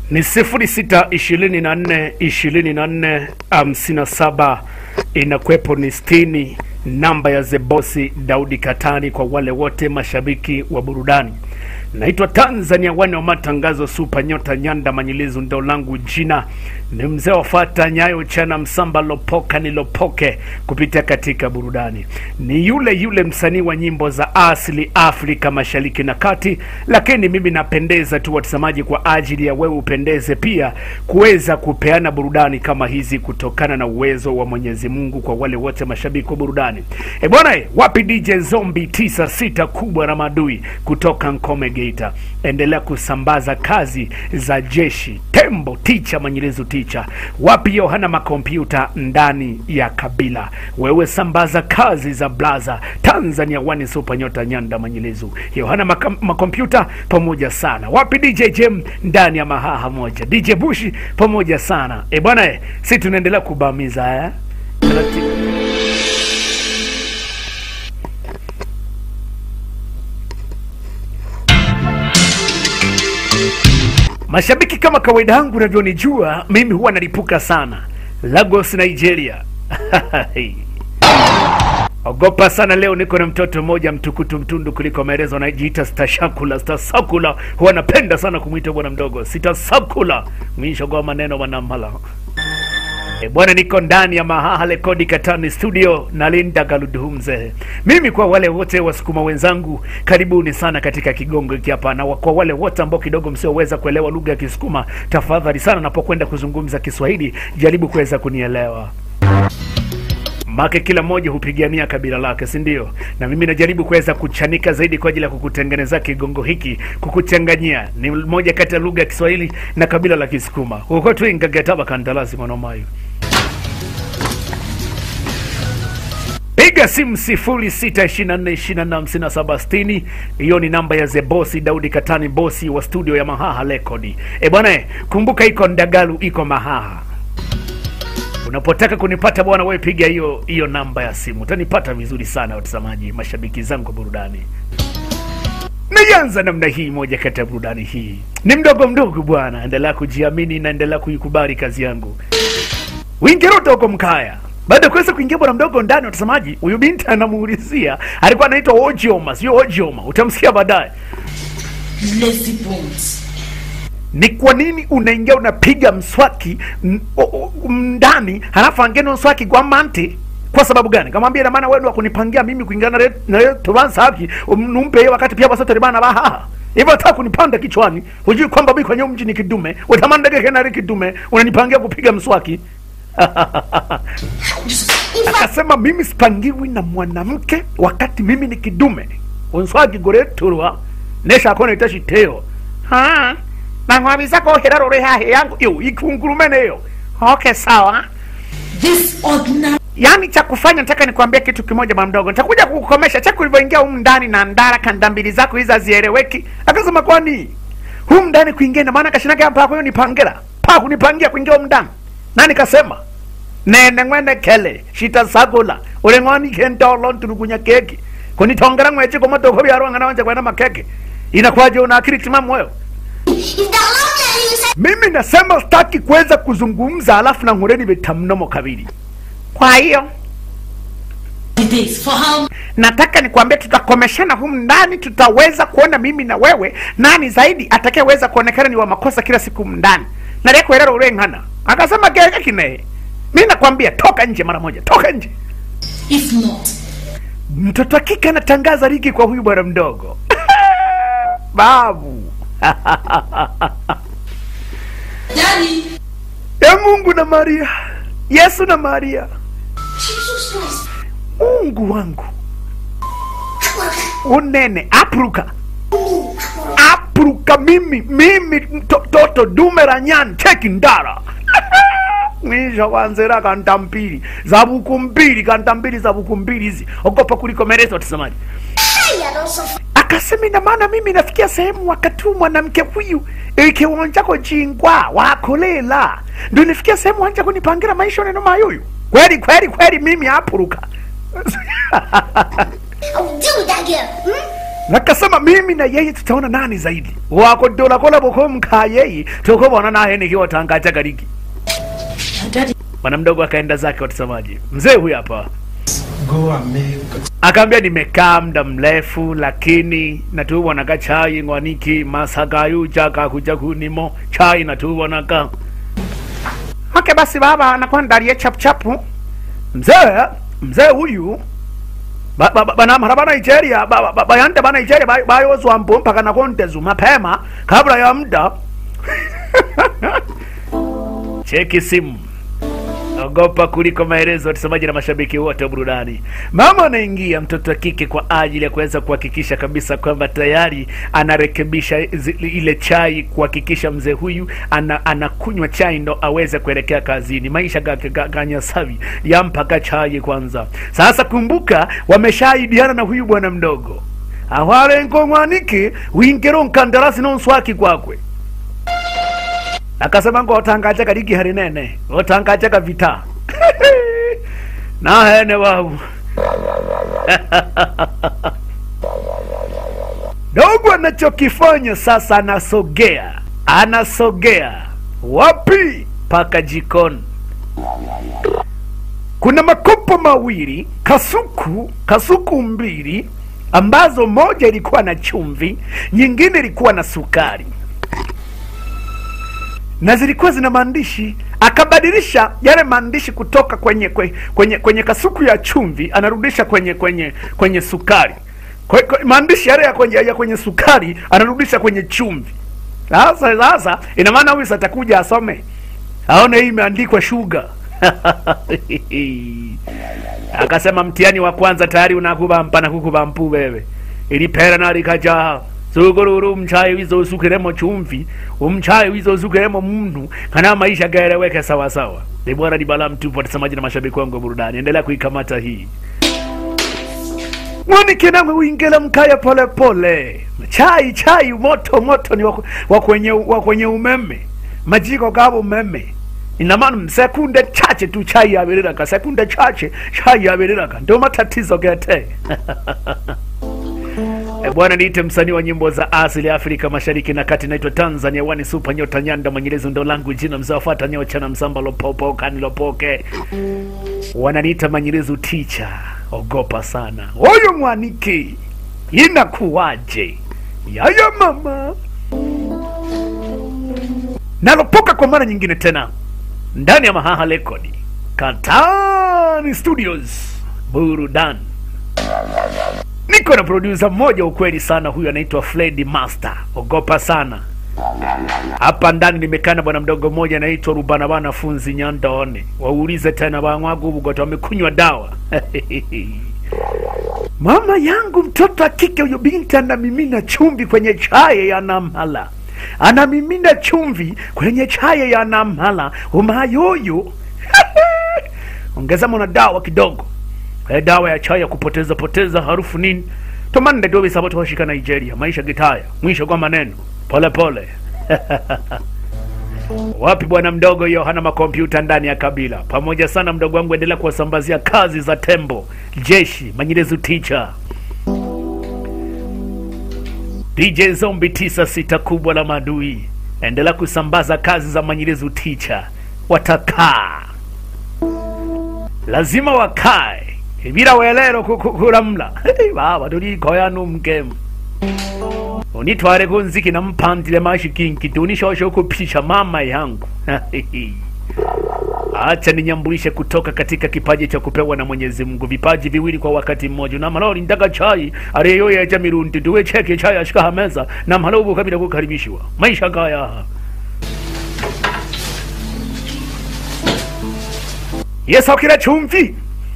ni sifuri sita ishirini na nne ishirini na nne hamsini na saba inakwepo ni sitini namba ya zebosi daudi katani kwa wale wote mashabiki wa burudani naitwa tanzania wane wa matangazo supa nyota nyanda manyilizu ndo langu jina ni mzee wafata nyayo chana msamba lopoka nilopoke kupitia katika burudani ni yule yule msanii wa nyimbo za asili afrika mashariki na kati lakini mimi napendeza tu watazamaji kwa ajili ya wewe upendeze pia kuweza kupeana burudani kama hizi kutokana na uwezo wa mwenyezi mungu kwa wale wote mashabiki wa burudani e bwana e, wapi dj zombi tisa sita kubwa na madui kutoka nkome geita endelea kusambaza kazi za jeshi tembo ticha manyelezo ticha wapi yohana makompyuta ndani ya kabila wewe sambaza kazi za blaza tanzania wani supa nyota nyanda manyelezo yohana maka- makompyuta pamoja sana wapi dj jem ndani ya mahaha moja dj bushi pamoja sana e bwana e, si tunaendelea kubamiza eh? Taratibu. Mashabiki kama kawaida yangu unavyonijua, mimi huwa nalipuka sana Lagos, Nigeria. Ogopa sana leo, niko na mtoto mmoja mtukutu mtundu kuliko maelezo, anajiita Stashakula. Stasakula huwa napenda sana kumwita bwana mdogo Sitasakula, mwisho maneno wanamala E bwana, niko ndani ya Mahaha Rekodi Katani studio na Linda Galudhumze. Mimi kwa wale wote wasukuma wenzangu, karibuni sana katika kigongo hiki hapa, na kwa wale wote ambao kidogo msioweza kuelewa lugha ya Kisukuma, tafadhali sana, napokwenda kuzungumza Kiswahili jaribu kuweza kunielewa make kila mmoja hupigania kabila lake si ndio na mimi najaribu kuweza kuchanika zaidi kwa ajili ya kukutengeneza kigongo hiki kukuchanganyia ni moja kati ya lugha ya kiswahili na kabila la kisukuma huko tu ingagataba kandarasi mwanomayo piga simu sifuri sita ishirini na nne ishirini na nne hamsini na saba sitini hiyo ni namba ya zebosi daudi katani bosi wa studio ya mahaha rekodi e bwana eh, kumbuka iko ndagalu iko mahaha unapotaka kunipata bwana wewe piga hiyo hiyo namba ya simu utanipata vizuri sana watazamaji mashabiki zangu wa burudani naianza namna hii moja kati ya burudani hii ni mdogo mdogo bwana endelea kujiamini na endelea kuikubali kazi yangu wingeroto huko mkaya baada ya kuweza kuingia bwana mdogo ndani watazamaji huyu binti anamuulizia alikuwa anaitwa ojioma sio ojioma utamsikia baadaye lazy bones. ni kwa nini unaingia unapiga mswaki m- o- o- ndani halafu angene mswaki kwa mante kwa sababu gani kamwambia ina maana wewe ndio kunipangia mimi kuingana na re- na re- tubanza haki numpe yeye wakati pia basote bana baha hivyo hata kunipanda kichwani hujui kwamba mimi kwenye mji ni kidume utamanda geke na kidume unanipangia kupiga mswaki akasema mimi sipangiwi na mwanamke wakati mimi ni kidume unswagi goreturwa nesha kona itashiteo ha nang'wabisa kohera rore hahe yangu yo ikungurumene yo okay sawa This ordinary yaani cha kufanya nataka nikwambie kitu kimoja bwana mdogo nitakuja kukukomesha chako ulivyoingia humu ndani na ndara kanda mbili zako hizi hazieleweki akasema kwani humu ndani kuingia ina maana kashinake hapa kwa nipangela pa kunipangia kuingia humu ndani nani kasema nene ngwene kele shita sagula ule ngwani kentolo ntulugunya keki kunitongera ngwechi kwa motoko byarwanga nawanje kwena makeke inakuwaje una akili timamu wewe mimi nasema sitaki kuweza kuzungumza alafu na ngureni vitamnomo kabili kwa hiyo days for how nataka nikwambie tutakomeshana humu ndani tutaweza kuona mimi na wewe nani zaidi atakayeweza kuonekana ni wa makosa kila siku humu ndani narekuerera ureng'ana akasema gege kinehe mi nakwambia toka nje mara moja toka nje if not mtoto wa kike anatangaza ligi kwa huyu bwana mdogo babu daddy ya mungu na maria yesu na maria jesus christ mungu wangu unene apruka apruka mimi mimi mtoto dume la nyani cheki ndara mwisho kwanzera kanta mbili za buku mbili kanta mbili za buku mbili hizi ogopa kulikomereza watazamaji akasema ina maana mimi nafikia sehemu wakati huu mwanamke huyu ikiwonjako jingwa wakolela ndo nifikia sehemu wanja kunipangira maisha neno mayuyu kweli kweli kweli mimi apuruka Oh, do that girl. Hmm? nakasema mimi na yeye tutaona nani zaidi wakodolakola bokomka yeye tukobona naye nikiwatangacha gariki Daddy, bwana mdogo akaenda zake watazamaji mzee huyu hapa Go and make akaambia nimekaa muda mrefu lakini natubonaka chai ngwaniki masagayu chakakuja kunimo chai natubonaka okay basi baba anakuwa ndalie chapuchapu mzee mzee huyu ba- ba- ba- banamhara ba nigeria ba- ba- ba- bayande ba nigeria ba- bayozwa mbo mpaka nakontezu mapema kabla ya muda cheki simu ogopa kuliko maelezo watazamaji na mashabiki wote wa burudani mama anaingia mtoto wa kike kwa ajili ya kuweza kuhakikisha kabisa kwamba tayari anarekebisha zi- ile chai kuhakikisha mzee huyu ana, anakunywa chai ndo aweze kuelekea kazini maisha gake ga- ganyasavi yampaka chai kwanza sasa kumbuka wameshaidiana na huyu bwana mdogo awarengo mwaniki wingero nkandarasi nonswaki kwakwe akasema ngo otangachaka ligi hari nene otangachaka vita nahene wawu dogo anachokifanya sasa anasogea anasogea wapi paka jikoni kuna makopo mawili kasuku kasuku mbili ambazo moja ilikuwa na chumvi nyingine ilikuwa na sukari na zilikuwa zina maandishi akabadilisha yale maandishi kutoka kwenye kwenye, kwenye, kwenye kasuku ya chumvi anarudisha kwenye kwenye kwenye sukari kwe, kwe, maandishi yale ya kwenye, ya kwenye sukari anarudisha kwenye chumvi sasa sasa ina maana huyu atakuja asome aone hii imeandikwa shuga akasema mtihani wa kwanza tayari unakubampa na kukubampu wewe ilipera nalikajaha sugururu umchayi wizosukiremo chumvi umchayi wizosukiremo muntu kana maisha gaeleweke sawasawa ni bwana ni bala mtupu watazamaji na mashabiki wangu wa burudani endelea kuikamata hii mwanike namwe uingela mkaya pole pole chai chai moto moto ni wa- wa kwenye wa kwenye umeme majiko gabo umeme ina maana sekunde chache tu chai yabiriraka sekunde chache chai yabiriraka ndio matatizo gete E bwana, niite msanii wa nyimbo za asili ya Afrika Mashariki na Kati, naitwa Tanzania wani super nyota nyanda mwenyelezi ndo langu jina mzawafata nyocha msamba lopopo kani lopoke wananiita manyelezu ticha, ogopa sana huyu mwaniki, inakuwaje yaya mama nalopoka kwa mara nyingine tena ndani ya Mahaha Rekodi Katani Studios burudani niko na producer mmoja ukweli sana huyu anaitwa Fred Master ogopa sana hapa ndani nimekaa na bwana mdogo mmoja anaitwa Rubana bana funzi Nyandone waulize tena bangwagu bugoto wamekunywa dawa mama yangu mtoto wa kike huyo binti anamimina chumvi kwenye chai ya namhala anamimina chumvi kwenye chai ya namhala umayoyo ongeza mona dawa kidogo Eh, dawa ya chai ya kupoteza poteza harufu nini tomande dobe sabato washika Nigeria maisha gitaya mwisho kwa maneno pole pole wapi bwana mdogo hiyo hana makompyuta ndani ya kabila pamoja sana mdogo wangu endelea kuwasambazia kazi za tembo jeshi manyilezu ticha DJ Zombi tisa sita kubwa la madui endelea kusambaza kazi za manyilezu ticha watakaa lazima wakae ibira welero ku- ku- kuramla Hey, baba tulikoya numkemu unitware kunziki nampandile mashikinki tunishoshe kupisha mama yangu acha ninyambulishe kutoka katika kipaji cha kupewa na mwenyezi mungu vipaji viwili kwa wakati mmoja namaloli ndaka chai areyoyeja mirundi tuwe cheke chai ashika hameza namhala ubu kabila kukaribishiwa maisha gaya yesokera chumvi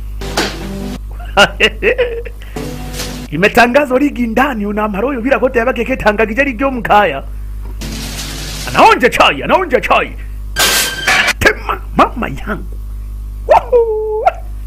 imetangazwa ligi ndani unamaroyo bila kote yabake ketangagije ligi omkaya anaonja chai anaonja chai tema mama yangu Wahoo!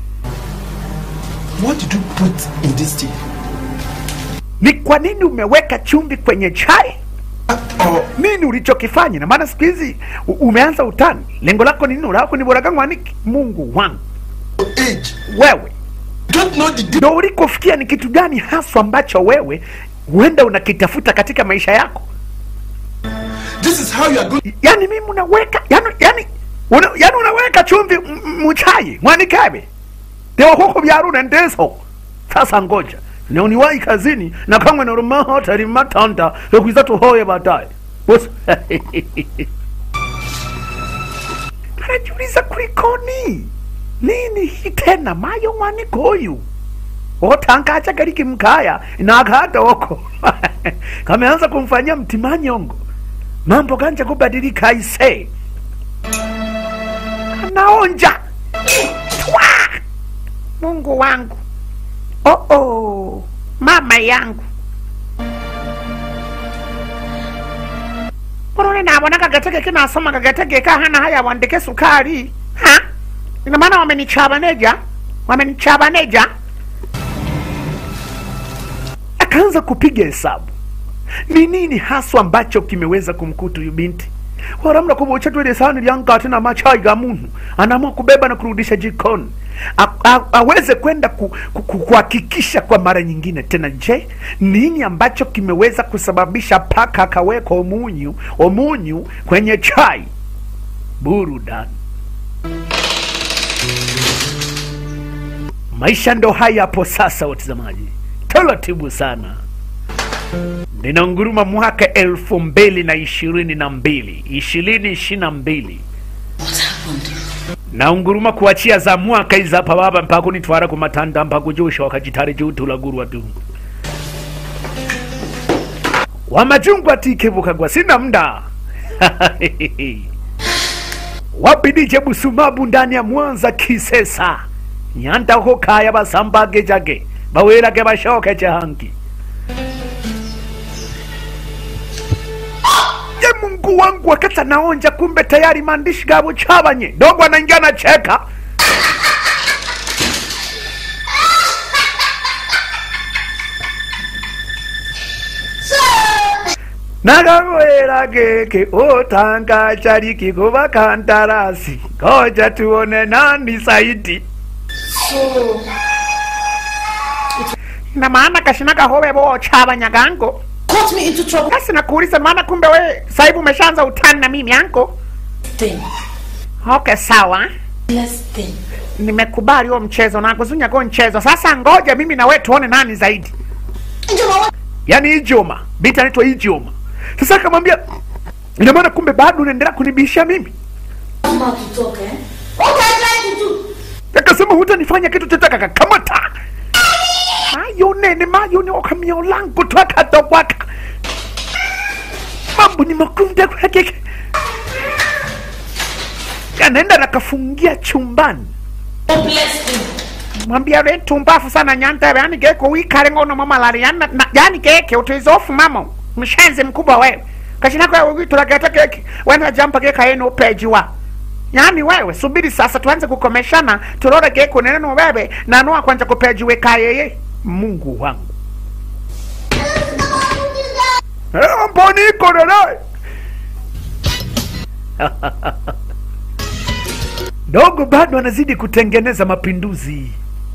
What did you put in this tea? ni kwa nini umeweka chumvi kwenye chai Oh, nini ulichokifanya na maana siku hizi u- umeanza utani lengo lako ni nini lako ni boraga mwaniki mungu wangu age. wewe Don't know the ndo ulikofikia ni kitu gani haswa ambacho wewe huenda unakitafuta katika maisha yako This is how you are going. yani mimi unaweka yani, yani, una, yani unaweka chumvi m- m- muchai mwanikabe ndio huko byaruna ndeso sasa ngoja nioniwahi kazini na kamwe narumaho tari matanda ekwiza tuhoye baadaye Bosi- anajiuliza kulikoni nini hii tena mayo mwani koyu otangacha kaliki mkaya nakata oko kameanza kumfanyia mtimanyongo mambo ganja kubadilika aise anaonja Twa! mungu wangu oh -oh. mama yangu Mbona nabona kagatege kinasoma kagatege kahana haya wandike sukari ha ina maana wamenichabaneja wamenichabaneja akaanza kupiga hesabu ni nini haswa ambacho kimeweza kumkuta huyu binti waramna kuvocha twele sahani lyangati na machai ga muntu anaamua kubeba na kurudisha jikoni A- a- aweze kwenda ku- ku- ku- kuhakikisha kwa mara nyingine tena je nini ambacho kimeweza kusababisha paka akaweka omunyu omunyu kwenye chai burudani maisha ndo haya hapo sasa watazamaji taratibu sana ninaunguruma mwaka elfu mbili na ishirini na mbili ishirini ishiri na mbili What happened? naunguruma kuachia za mwaka izi apa baba mpaka unitwara kumatanda mpaka ujusha wakajitari juu tulagurwa tu wamajungu atikebukagwa sina mda wabidije busumabu ndani ya mwanza kisesa nyanda ho kaya basambage jage bawelage bashoke jahangi ye mungu wangu wakati anaonja kumbe tayari maandishi gabo chabanye dogo anaingia na cheka nakawera keke otanga chariki kuva kandarasi koja tuone nani saidi So, na maana kashina kahowe bo chabanya gango got me into trouble. basi nakuuliza maana kumbe we saibu umeshaanza utani na mimi yanko Thing. okay sawa Less thing. nimekubali huo mchezo na kuzunya kwa mchezo sasa ngoja mimi na wewe tuone nani zaidi Angel, what? yaani ijoma binti anaitwa ijoma sasa akamwambia ina maana kumbe bado unaendelea kunibisha mimi Mouth to talk, eh? What are you trying to do? akasema hutanifanya kitu chochote akakamata mayo nene mayo ni okamio langu twakatokwaka mambo ni makunde kwake anaenda nakafungia chumbani Oh, bless him. mwambia we tumbafu sana nyantebe yani geko wikale ngono mamalari yani, na- yani geke utizofu mamo mshenzi mkubwa wewe kashinako wewe witulageta keki wena jampa geka yenu upejiwa yani wewe subiri sasa tuanze kukomeshana turore geko neneno wewe nanua kwanja kupejiwe kayeye mungu wangu Eh, mboni iko nene dogo bado anazidi kutengeneza mapinduzi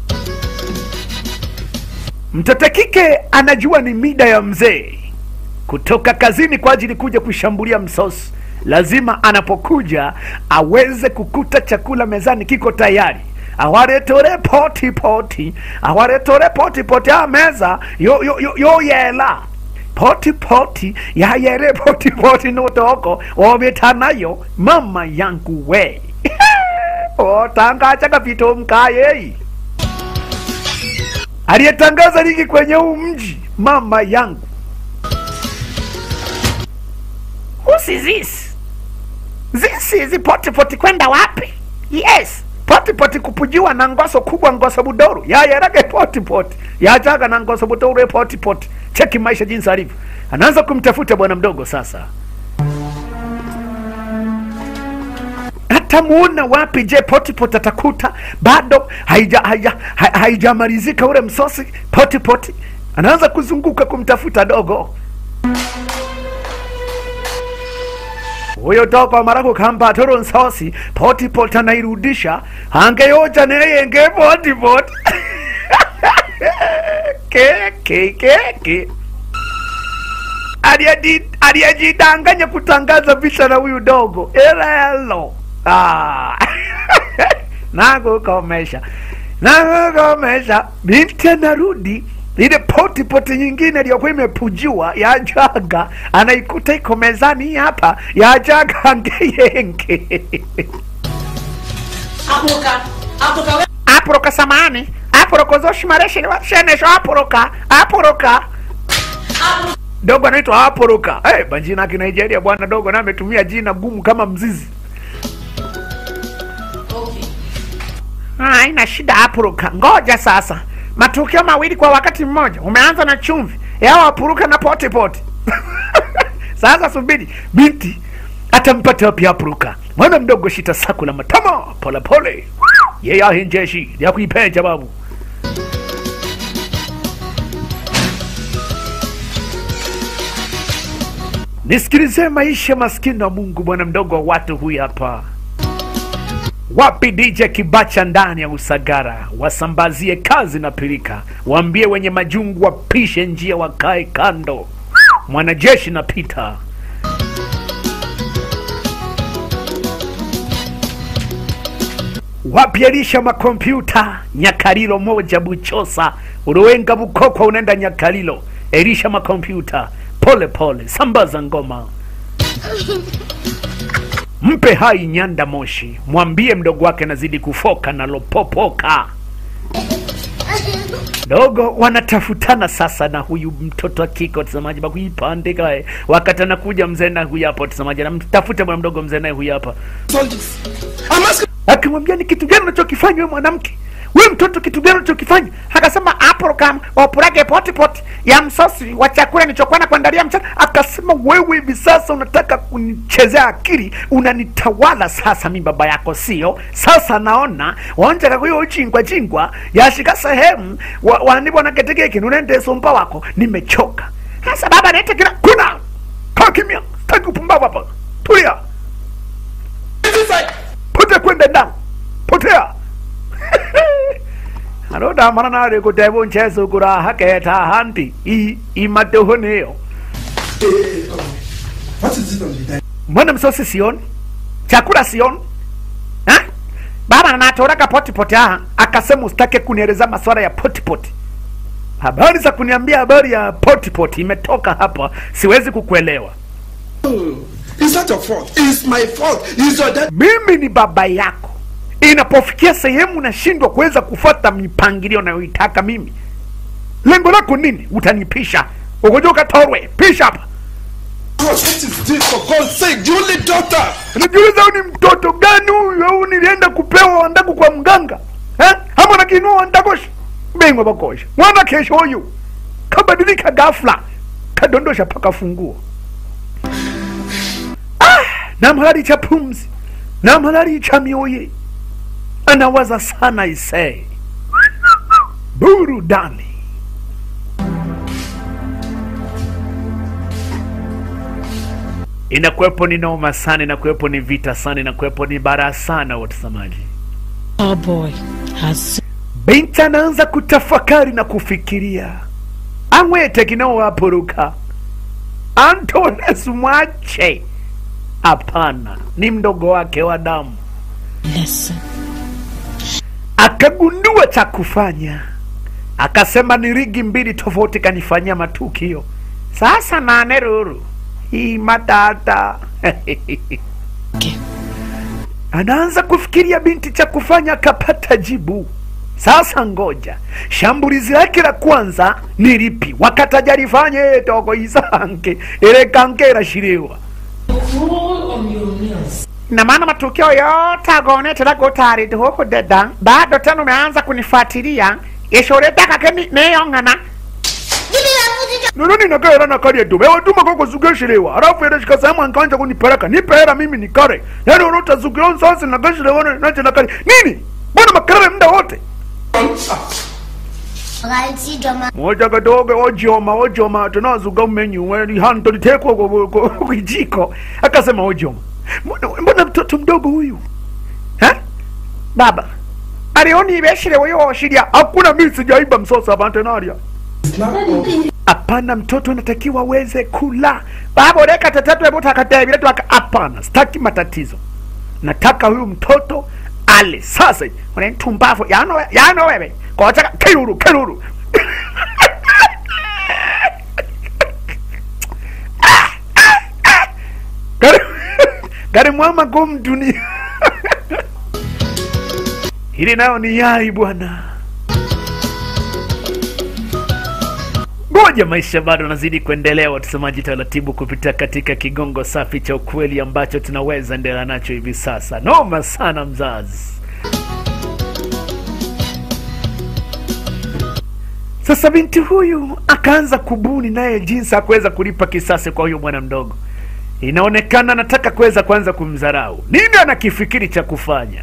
mtoto kike anajua ni mida ya mzee kutoka kazini kwa ajili kuja kushambulia msosi lazima anapokuja aweze kukuta chakula mezani kiko tayari awaretore poti poti awaretore poti poti a meza yo, yo, yo, yo yela poti poti yayere poti poti notoko obetanayo mama yangu we otangacha kapito mkayei aliyetangaza ligi kwenye huu mji mama yangu Who's is this? This is potipoti kwenda wapi? Yes, potipoti kupujiwa na ngoso kubwa ngoso budoru yayerage potipoti yajaga na ngoso budoru potipoti. Cheki maisha jinsi alivyo, anaanza kumtafuta bwana mdogo sasa. atamuona wapi? Je, potipoti atakuta bado haija haija ha- haijamalizika ule msosi potipoti? Anaanza kuzunguka kumtafuta dogo huyo dogo mara kukamba toro nsosi potipoti anairudisha angeyoja neyenge potipoti ke ke ke ke aliyeji- aliyejidanganya kutangaza vita na huyu dogo elelo ah. nakukomesha nakukomesha binti anarudi ile poti poti nyingine iliyokuwa imepujiwa ya jaga anaikuta iko mezani hii hapa ya jaga ngeyenge Aporoka. Aporoka we. aporoka samani aporoka zoshimareshi shenesho aporoka aporoka Aporoka. dogo anaitwa aporoka hey, banjina kinigeria bwana dogo na ametumia jina gumu kama mzizi Okay. Ah, haina shida aporoka ngoja sasa matukio mawili kwa wakati mmoja umeanza na chumvi yao apuruka na pote pote sasa subiri binti atampata wapi apuruka mwana mdogo shita saku la matama polepole yeye ahenjeshi ya kuipenja babu nisikilize maisha maskini wa mungu bwana mdogo wa watu huyu hapa wapi DJ Kibacha ndani ya Usagara, wasambazie kazi na pilika, waambie wenye majungu wapishe njia, wakae kando. Mwanajeshi na pita wapi Elisha makompyuta Nyakarilo moja Buchosa Uruwenga Bukokwa unaenda Nyakarilo Elisha makompyuta pole pole sambaza ngoma mpe hai Nyanda Moshi, mwambie mdogo wake anazidi kufoka na lopopoka. Dogo wanatafutana sasa na huyu mtoto wa kike, watazamaji, bakuipandika eh. wakati anakuja mzee naye huyu hapa, watazamaji, anamtafuta bwana mdogo mzee naye huyu hapa, all this. I'm asking akimwambia ni kitu gani unachokifanya wewe mwanamke we mtoto kitu gani unachokifanya akasema aprokam wapurage poti poti ya msosi wa chakula nilichokuwa na kuandalia mchana akasema wewe hivi sasa unataka kunichezea akili unanitawala sasa mi baba yako sio sasa naona wonjaka kuyo uchingwa chingwa yashika sehemu wa- wanibwa na ketekeki nunende sumpa wako nimechoka sasa baba nete kila kuna kaa kimya sitaki upumbavu hapa tulia this I pote kwenda ndani potea arodamana nari kuteva ncheso kuraha keta hanti i imatehoneyo Hey, come on. What is it on the dining? mbona msosi sioni chakula sioni Ha? baba natoraga potipoti aha akasema usitake kunieleza maswala ya potipoti habari za kuniambia habari ya potipoti imetoka hapa siwezi kukuelewa Oh, it's not your fault. It's my fault. It's your dad. mimi ni baba yako inapofikia sehemu nashindwa kuweza kufuata mipangilio nayoitaka mimi lengo lako nini utanipisha ukoja ukatorwe pisha hapa God, what is this for God's sake? The only daughter. najiuliza huyu ni mtoto gani huyu au nilienda kupewa wandaku kwa mganga eh? ama nakinua wandakosha bengwa bakosha mwana kesho huyu kabadilika ghafla kadondosha paka funguo ah, namhalali cha pumzi namhalali cha mioye anawaza sana isee burudani inakuwepo ni noma sana inakuwepo ni vita sana inakuwepo ni bara sana watazamaji Oh boy, has binti anaanza kutafakari na kufikiria ang'wete kinaowapuruka antones mwache hapana ni mdogo wake wa damu listen. akagundua cha kufanya akasema ni rigi mbili tofauti kanifanyia matukio sasa nane ruru hii matata Okay. anaanza kufikiria binti cha kufanya akapata jibu sasa ngoja shambulizi lake la kwanza ni lipi wakatajalifanye toko isange ilekanke irashiriwa Roll on your nails. na maana matukio yote agonetera gotarite huku deda bado tena umeanza kunifuatilia ishuritaka niyong'ana Give me that music. nono ninakaera nakaria tu ewatuma koko zugeshiriwa halafu ereshika sehemu ankanja kunipereka nipera mimi nikare yani unotazukira nsasi nakashiriwa nache nakari nini mbona makarare muda wote Alright, drama. moja kadogo ojoma ojoma tunazuga umenyu weni hanto litekwa kwa- kwa- kwa- kwijiko akasema ojoma mbona mbona mtoto mdogo huyu ha? baba alioni ibeshire weyo oshiria hakuna mimi sijaiba msosa abantenaria It's not all. hapana mtoto anatakiwa aweze kula baba ureka tatatu ebutakatebi letwaka hapana sitaki matatizo nataka huyu mtoto ale sasa unentumbavu yano yano wewe kochaka kiruru kiruru gari gari mwama gum dunia hili nayo ni yai bwana ngoja maisha bado anazidi kuendelea watazamaji taratibu kupitia katika kigongo safi cha ukweli ambacho tunaweza endelea nacho hivi sasa noma sana mzazi sasa binti huyu akaanza kubuni naye jinsi ya kuweza kulipa kisasi kwa huyu bwana mdogo inaonekana anataka kuweza kuanza kumdharau nini anakifikiri cha kufanya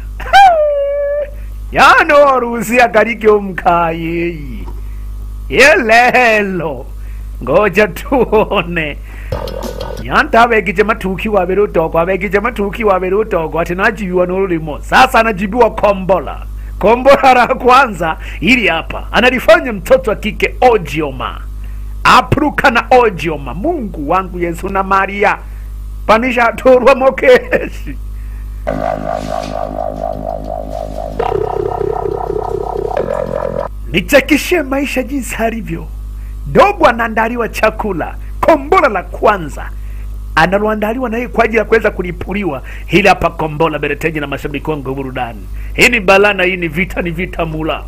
yanoruhusia karike umkayeyi yelelo ngoja tuone nyanta abegije matuki wabere utoko abegije matuki wabere utoko ati najibiwa n'ururimo sasa anajibiwa kombola kombola la kwanza ili hapa analifanya mtoto wa kike ojioma apruka na ojioma mungu wangu yesu na maria panishaturwa mokeshi nichekeshe maisha jinsi alivyo dogo anaandaliwa chakula kombola la kwanza analoandaliwa naye kwa ajili ya kuweza kulipuliwa hili hapa kombola bereteji na mashabiki wangu wa burudani hii ni balana hii ni vita ni vita mula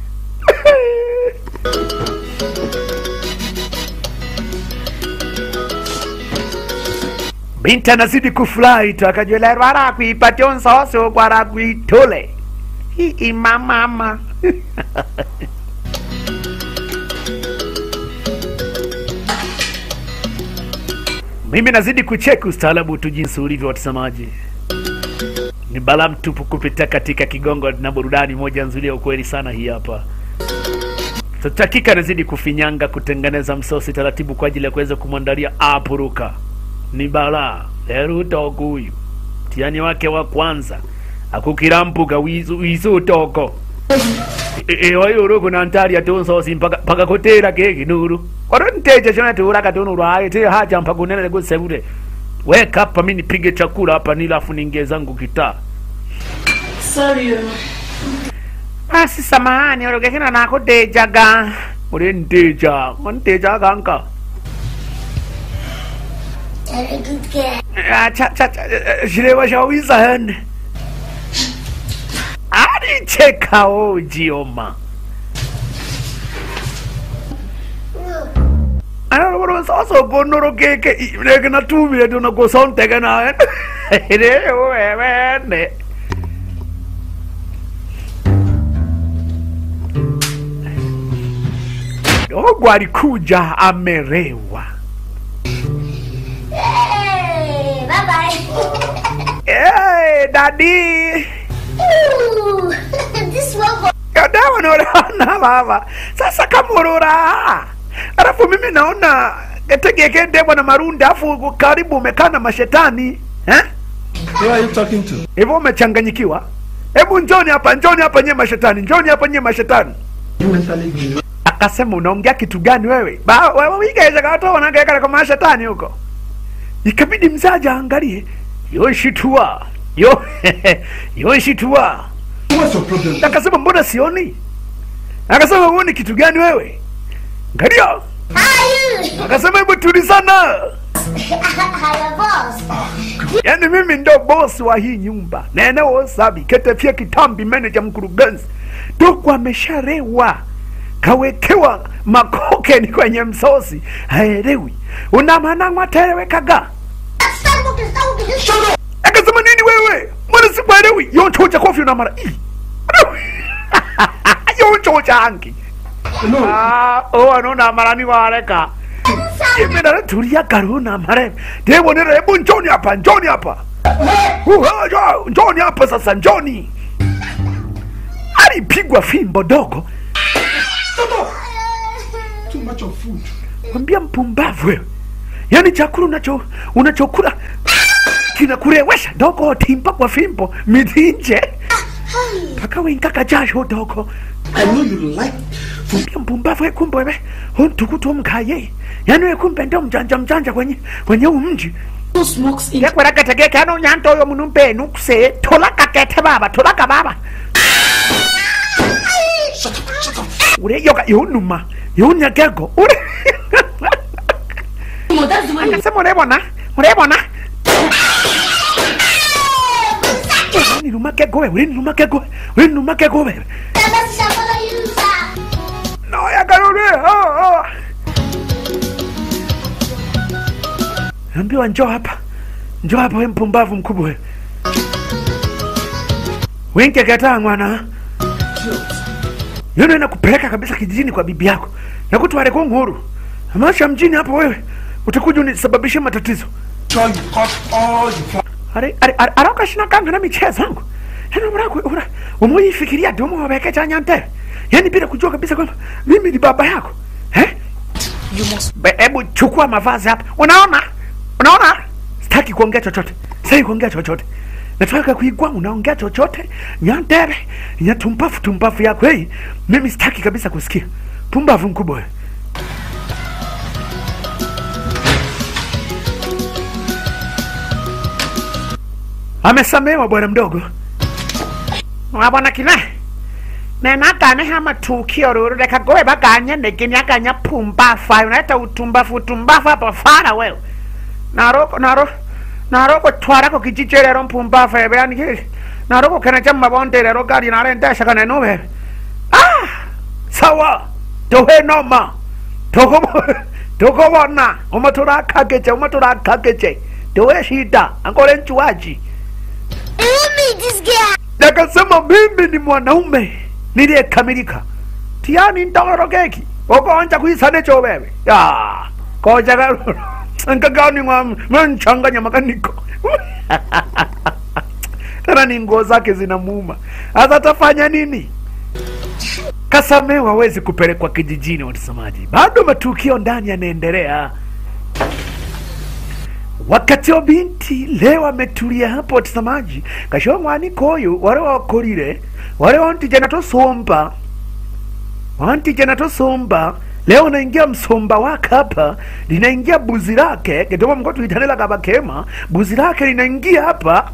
binti anazidi kufurahi tu akajuelerwa arakuipatia nsoso kwarakuitule hii mamama mimi nazidi kucheki ustaarabu tu jinsi ulivyo watazamaji ni bala mtupu kupitia katika kigongo na burudani moja nzuri ya ukweli sana hii hapa tatakika anazidi kufinyanga kutengeneza msosi taratibu kwa ajili ya kuweza kumwandalia apuruka ni bala lero utoko huyu mtihani wake wa kwanza akukirampuka wizu wizu utoko iwayuru nantari atunsosi mpaka mpaka kutera keki nuru kwaro nteja chona tura katunuru aye te haja mpaka unene gusebure weka hapa mimi nipige chakula hapa nilafu ningie zangu kitaa Sorry. basi samahani orogekena nakutejaga uri nteja nteja kanka Very good girl. Ah, cha cha cha eh, shilewa shawiza hene alicheka ojioma sasa gonoro keke leke natumile tuna kusonteke nawe wewene dogo alikuja amerewa Hey, bye bye. hey, dadi Ooh, this one for kadawa naona baba sasa kamurura alafu mimi naona getegeke ndebwa na marunda afu karibu umekaa na mashetani eh? Who are you talking to? hivyo umechanganyikiwa hebu njoni hapa njoni hapa nye mashetani njoni hapa nye mashetani You mentally ill. akasema unaongea kitu gani wewe Ba- wewe wigeze kato wanagekana kwa mashetani huko ikabidi mzaja angalie yoshitua yo yoshitua What's your problem? akasema mbona sioni akasema huoni kitu gani wewe ngalia How are you? akasema hebu tulizana Hello, boss. yaani mimi ndo bosi wa hii nyumba nenewosabi ketefia kitambi meneja mkurugenzi dogo amesharewa kawekewa makokeni kwenye msosi haelewi una maana mwaterewekaga Stop walking, stop walking. Just shut up. akasema nini wewe mbona sikuelewi yonchocha kofi una mara Ih. yonchocha angi No. Ah, oh anona marani wareka imena tulia karuna mare debonera hebu njoni hapa njoni hapa Uh, ah, jo- njoni hapa sasa njoni alipigwa fimbo dogo Too much of food. mwambia mpumbavu wewe yaani chakula unacho unachokula kinakurewesha dogo timpa kwa fimbo midhinje mpaka winkaka jasho dogo I know you like food. mwambia mpumbavu wewe kumbe wewe huntukutu mkaye yaani wewe kumbe ndio mjanja mjanja kwenye kwenye huu mji Who smokes in kekweraketegeke ano nyanto oyo munumpe nukse tolakakete baba tolaka baba ureyoka yunuma yunyagego ure Oh, that's the way you se murebona murebona uriniruma kegowe uriniruma kegowe uriniruma kegowe noyagarure oh, oh. ambiwa njoo hapa njoo hapa we mpumbavu mkubwa we winkekataa mwana yono inakupeleka kabisa kijijini kwa bibi yako nakutware ku nguru amasha mjini hapo wewe utakuja unisababishie matatizo Sure, you cut all the flowers. ari ari ari arakashina kanga na michezo yangu yani mraku ura umoyifikiria domo wabeke cha nyante yani bila kujua kabisa kwamba mimi ni baba yako eh You must Be- hebu chukua mavazi hapa unaona unaona sitaki kuongea chochote sitaki kuongea chochote nataka kuigwa unaongea chochote nyandere nya tumpafu tumpafu yako hei mimi sitaki kabisa kusikia pumbavu mkubwa wewe amesamewa bwana mdogo wabona kine nenaganeha matukio ruru reka gowe baganye negeni aganya pumbafu ayo unaita utumbafu utumbafu hapa fara wewe naroko naro naroko twarako kijiji rero mpumbafu ebe yani ki naroko kena cha mabonde rero gari narendesha kana nube ah sawa tohe noma tokobo tokobona umaturakageje umaturakageje towe shida angole nchuaji nakasema mimi ni mwanaume niliyekamilika tiani ndorogeki okonja kuisane cho wewe ya koja nkagani mwanchanganya makaniko tena ni nguo zake zinamuuma hasa atafanya nini kasamewa hawezi kupelekwa kijijini watazamaji bado matukio ndani yanaendelea wakati wa binti leo ametulia hapo watazamaji kashiwa mwaniko oyu wale wakorire wale wantijana tosomba wantijana tosomba leo naingia msomba wake hapa linaingia buzi lake kitoma mko tuitanela kabakema buzi lake linaingia hapa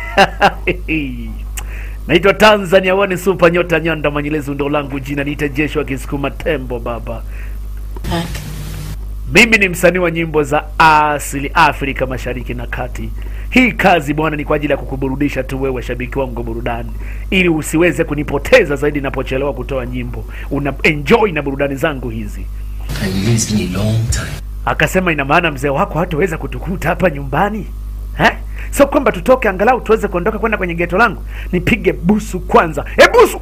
naitwa tanzania wani supa nyota nyanda manyelezu ndo langu jina niite jeshi wa kisukuma tembo baba back. mimi ni msanii wa nyimbo za asili Afrika Mashariki na Kati. Hii kazi bwana ni kwa ajili ya kukuburudisha tu wewe shabiki wangu wa burudani, ili usiweze kunipoteza zaidi napochelewa kutoa nyimbo. Una enjoy na burudani zangu hizi. And you know it's been a long time. Akasema ina maana mzee wako hataweza kutukuta hapa nyumbani eh? Sio kwamba tutoke angalau tuweze kuondoka kwenda kwenye geto langu, nipige busu kwanza. E busu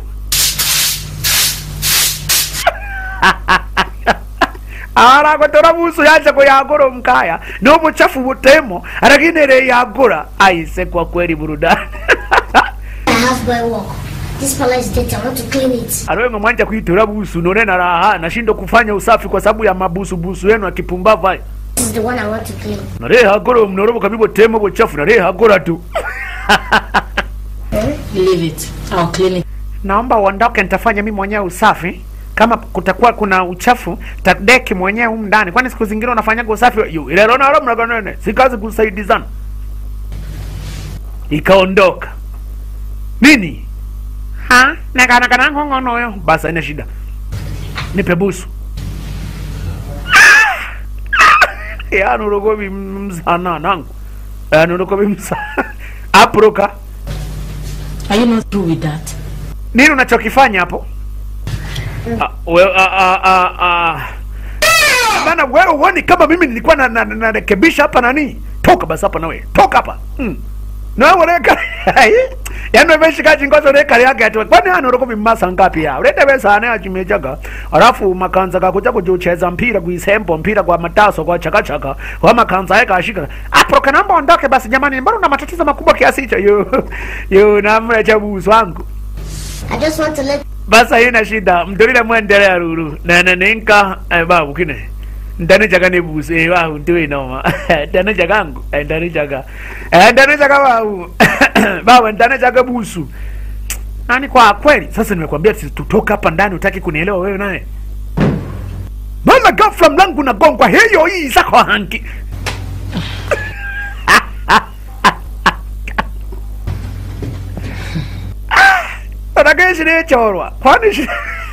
aragotora busu yaje kuyagura omukaya n'obuchafu butemo araginere yagura aise kwa kweli burudani My houseboy walk. This palace is dirty. I want to clean it. ariwenga mwanja kuitora busu none na raha nashindo kufanya usafi kwa sababu ya mabusu busu yenu akipumbavu haya This is the one I want to clean. narehagora mnorobo kabibo temo buchafu narehagora tu Leave it. I'll clean it. naomba uondoke nitafanya mimi mwenyewe usafi kama kutakuwa kuna uchafu tadeki mwenyewe humu ndani kwani siku zingine unafanyaga usafi yu ileronaro mnaganene si kazi kusaidizana ikaondoka nini ha nakanakanangongonoyo basi haina shida nipe busu yanurokovi msana nangu yanurokovi msa aproka Are you not through with that? nini unachokifanya hapo Ah, we- ah, ah, ah, ah. bana wewe uoni kama mimi nilikuwa na- na- na- narekebisha hapa nani toka basi hapa nawe toka hapa mm. nawe ureka yani wemeshika chingozo reka yake ati kwani hano roko bimasa ngapi ya urete besa ane achimejaga alafu makanza kakuja kujucheza mpira kuisembo mpira kwa mataso kwa chakachaka kwa makanza yake ashika apro kanamba ondoke basi jamani mbona una matatizo makubwa kiasi hicho yo yo namna cha busu wangu I just want to let basi haina shida mtolile mwendelea ruru nene ninka eh, babu kine ndani chaka ni busu eh, babu ndiwe noma ndani chakangu eh, ndani chaka eh, ndani chaka babu babu ndani chaka busu nani kwa kweli sasa nimekwambia si tutoka hapa ndani utaki kunielewa wewe naye mama mara ghafla mlango unagongwa hiyo hii zako hangi Anageshi nechorwa kwani shi-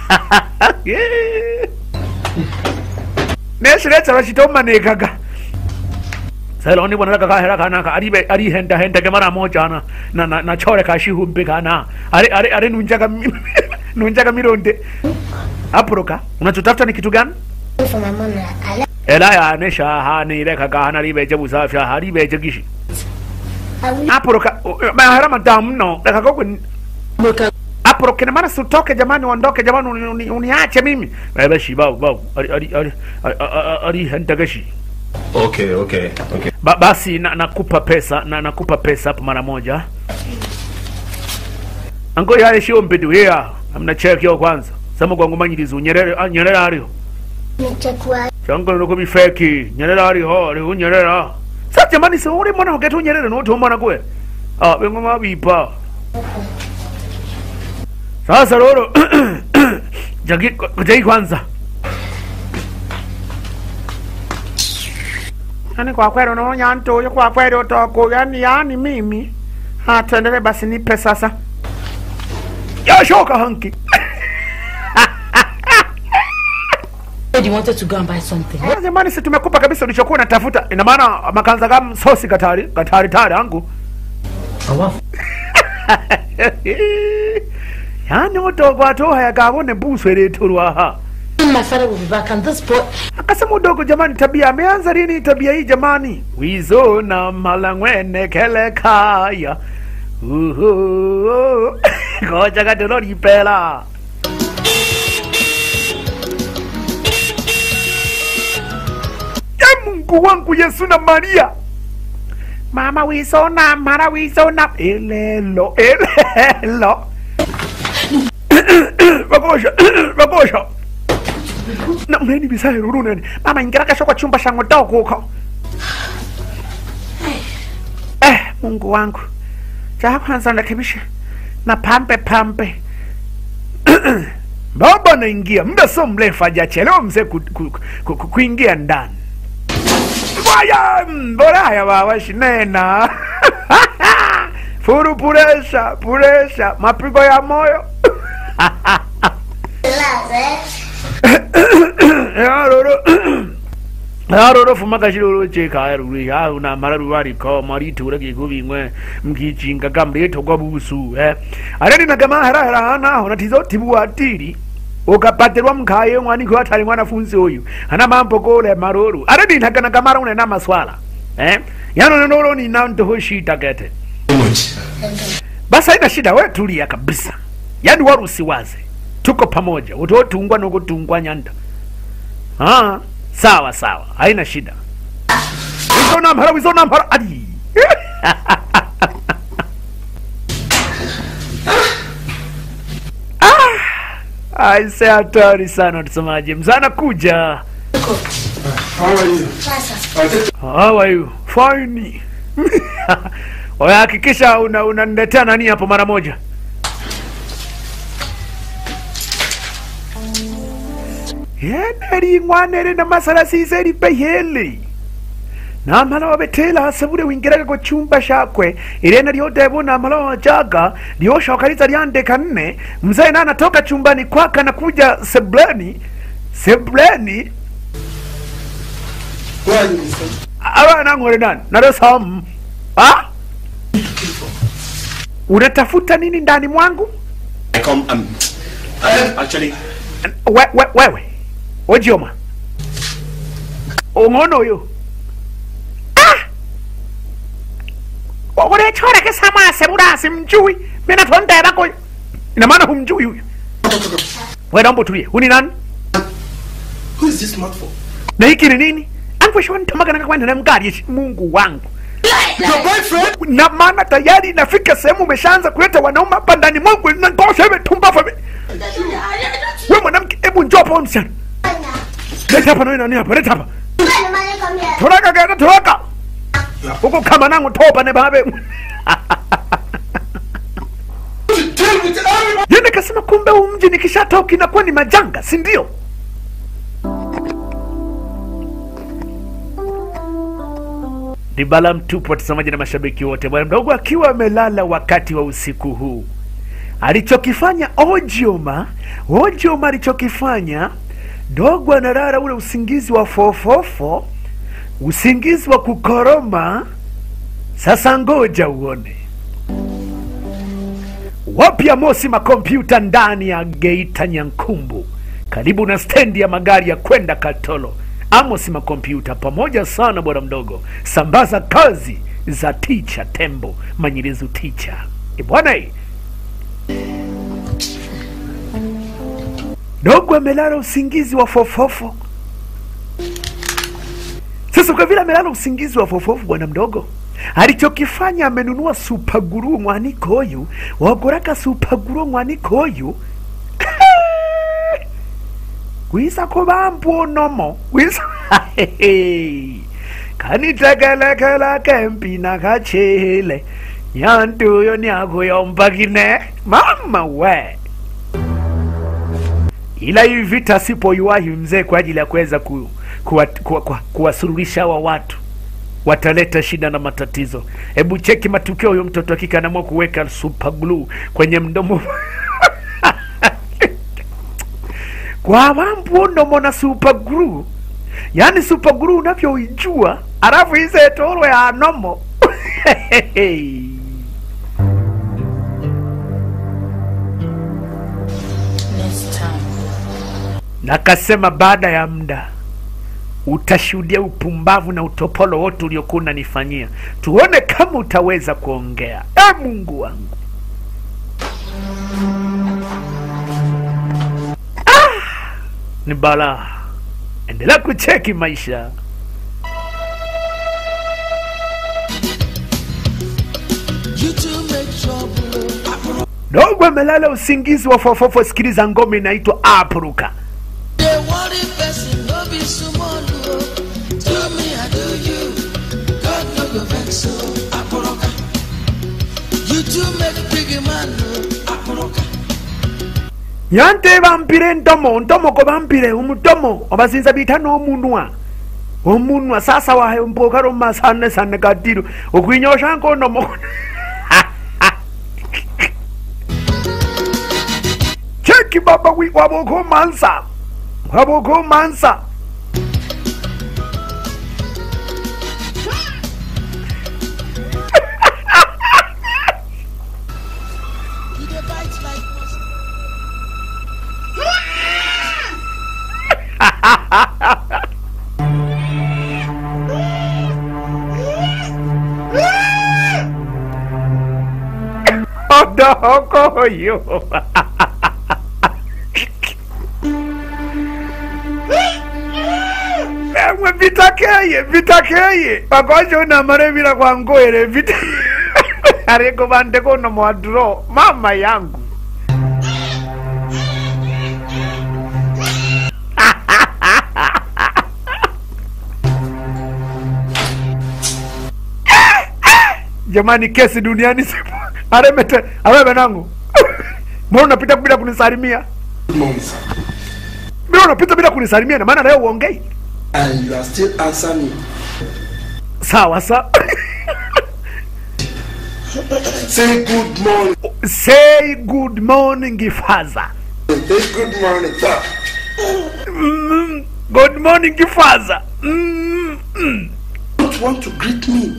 neshirechorwa chitomanikaga seloni bwana kaka hera kana ka ari be- ari henda henda ke mara moja na na na, na chore ka shihumbe kana ari ari ari nunjaga mi- nunjaga mironde aproka unachotafuta ni kitu gani For my mom, I left. ela ya nesha hani reka ka hana ribeje busafya hari beje gishi I will aproka mahara madamu no reka koko Muka aproke na maana sutoke jamani ondoke jamani uni- uni- uniache mimi baba shi bau bau ari ari ari ari- ari- ari henda gashi Okay, okay, okay. ba, basi na, nakupa pesa na nakupa pesa hapo mara moja ango yale shio mpedu hea amna check yo kwanza sama kwa ngumanyirizo nyerere ah, nyerere ariho check why. chango nuko bifeki nyerere ariho ariho nyerere sa jamani se uri mwana uketu nyerere no to mwana kwe ah bengo mabipa sasa roro jagi jagi kwanza yani kwa kweli unaonya mtu huyo kwa kweli utoko yani yani mimi ah tuendelee basi nipe sasa yashoka hanki said you wanted to go and buy something. Ah, jamani si tumekupa kabisa ulichokuwa unatafuta ina maana makanza kama sosi katari katari tari angu yani udogo atoha yakabone buswe leturwaha My father will be back, and this boy. akasema udogo jamani tabia ameanza lini tabia hii jamani wizo na malangwene kele kaya Uhu. koja katololipela e mungu wangu yesu na maria mama wisona mara wisona elelo elelo bakosha bakosha na uneni bisaye ruru neni mama ingira kasho kwa chumba shango dogo huko eh mungu wangu cha kwanza narekebisha na pampe pampe baba naingia muda sio mrefu hajachelewa mzee ku, ku, ku, ku, kuingia ndani Waya, mboraya baba shinena furu puresha puresha mapigo ya moyo Relax, eh? yaroro yaroro fuma kashiroro cheka yaruri ya una mararu ari ko mari tura ki gubi ngwe mkichinga gamre to kwa busu eh areni na kama hara hara hana hona tizo tibu atiri ukapatirwa mkhaye mwani kwa tali mwanafunzi huyu ana mambo kole maruru areni na kana kamara una na maswala eh yano nolo ni na ndo shida kete How much? basi haina shida we tulia kabisa yaani wala usiwaze tuko pamoja utotungwa nokutungwa nyanda ah, sawa sawa haina shida wizo namhara wizo namhara adi ah, aise hatari sana mtazamaji mzana kuja How are you? Sasa. I take How are you? Fine. Oya, hakikisha una unaniletea nani hapo mara moja. yeneri ngwanere na masala siseri pehele namala wabetela hasabure wingiraga ku chumba shakwe irena lyodebo namala wajaga lyoshokaliza lyandeka nne mzee na anatoka chumbani kwake anakuja sebleni sebleni Where are you, mister? abana ngore nani narosamu ah? unatafuta nini ndani mwangu I come. Um, I actually. we, we, wewe ojioma ung'ono uyu ah! urechoreke samase burasi mjui mina tondebako ina maana humjui huyu we naomba utulie huni nani Who is this smart for? na hiki ni nini angweshontamagana kwenda na mgari yeshi mungu wangu Your boyfriend? na maana tayari inafika sehemu umeshaanza kuleta wanaume hapa ndani mwangu natosha hivi tumbavu hivi we mwanamke hebu njoo hapa wewe msichana leta hapa nawe nani hapa leta hapa When the money come here, toroka genda toroka huko kama nangu toba ne babe To deal with everybody. yeye kasema kumbe huu mji nikishatoka inakuwa ni majanga si ndio ni bala mtupu, watazamaji na mashabiki wote. Bwana mdogo akiwa amelala wakati wa usiku huu, alichokifanya Ojioma, Ojioma alichokifanya, dogo analala ule usingizi wa fofofo, usingizi wa kukoroma. Sasa ngoja uone wapya Mosi makompyuta ndani ya Geita Nyankumbu, karibu na stendi ya magari ya kwenda Katolo. Amos makompyuta pamoja sana bwana mdogo, sambaza kazi za ticha Tembo Manyirizu ticha E bwana eh. dogo amelala usingizi wa fofofo. Sasa kwa vile amelala usingizi wa fofofo, bwana mdogo alichokifanya amenunua supaguru mwaniko huyu wagoraka supaguru mwaniko huyu gwisa kubambu nomo gwisa kanitekelekela kempina kachele nyantuyo niakuyombakine mama we ila hivi vita sipoiwahi mzee kwa ajili ya kuweza ku, kuwa, kuwa, kuwa, kuwasurulisha hawa watu wataleta shida na matatizo. Hebu cheki matukio, huyo mtoto akika anaamua kuweka super glue kwenye mdomo kwa mambo ndomo na super glue, yaani super glue unavyoijua, alafu ize toro ya nomo Next time. nakasema baada ya muda utashuhudia upumbavu na utopolo wote uliokuwa unanifanyia. Tuone kama utaweza kuongea. E Mungu wangu, ah, ni balaa. Endelea kucheki maisha. Dogo amelala usingizi wa fofofo. Sikiliza ngoma inaitwa Apruka. They worry person, no be small, oh. Do me, I do you. God no go vex, so Aporoka. You too make big man, oh. Aporoka. yante bampire ntomo ntomo ko bampire umutomo obasinza bita n'omunwa omunwa sasa wahe mpokaro masane sane katiro okwinyosha nkonomo cheki baba wi waboko mansa waboko mansa You dey bite like mustard. odokoyo emwe vitakeye vitakeye pakwachona mare vira kwangoere vita ariko vande kono mwadro mama yangu jamani kesi duniani sipo aremete awewe nangu mbona unapita bila kunisalimia Good morning, sir. mbona unapita bila kunisalimia na maana leo uongei And you are still answering me. sawa sa Say good morning. say good morning father Say good morning, sir. mm, good morning father mm, mm. Don't want to greet me.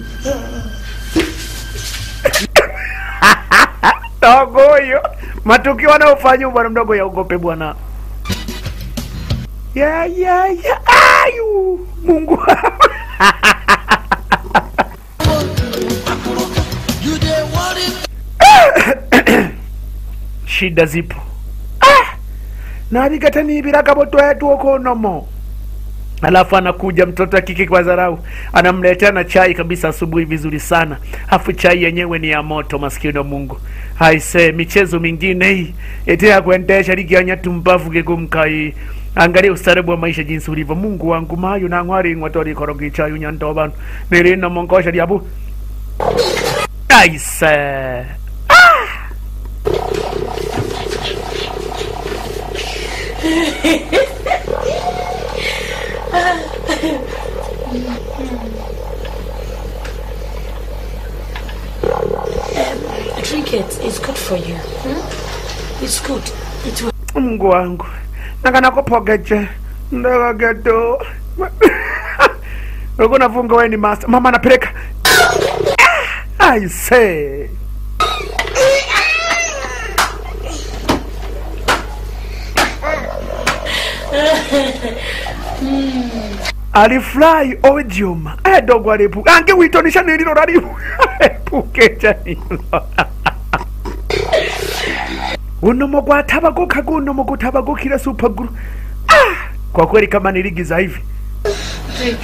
dogo huyo matukio anayofanya bwana mdogo yaogope bwana ya ya ya ayu mungu wangu. You dey worry shida zipo ah! navigataniviraga botwetu okonomo alafu anakuja mtoto akike kwa dharau anamletea na chai kabisa asubuhi vizuri sana afu chai yenyewe ni ya moto maskini wa mungu haise michezo mingine hii ete ya kuendesha ligianya tumbavu gegumkai angalia ustarebu wa maisha jinsi ulivyo mungu wangu mayo nang'waring'wa torikorogi chayu nyantobanu nilino mongosha lyabu aise Drink it. It's good for you. It's good. It will mungu wangu nakanakopogeje ndagagedo ulikuwa unafunga wewe ni master mama anapeleka Ah, I say alifurahi odium edogo alipu ange witonisha nililo lali epukeja nilo unomo gwatabaguka gunomo gutabagukira supaguru ah! kwa kweli kama niligiza hivi drink.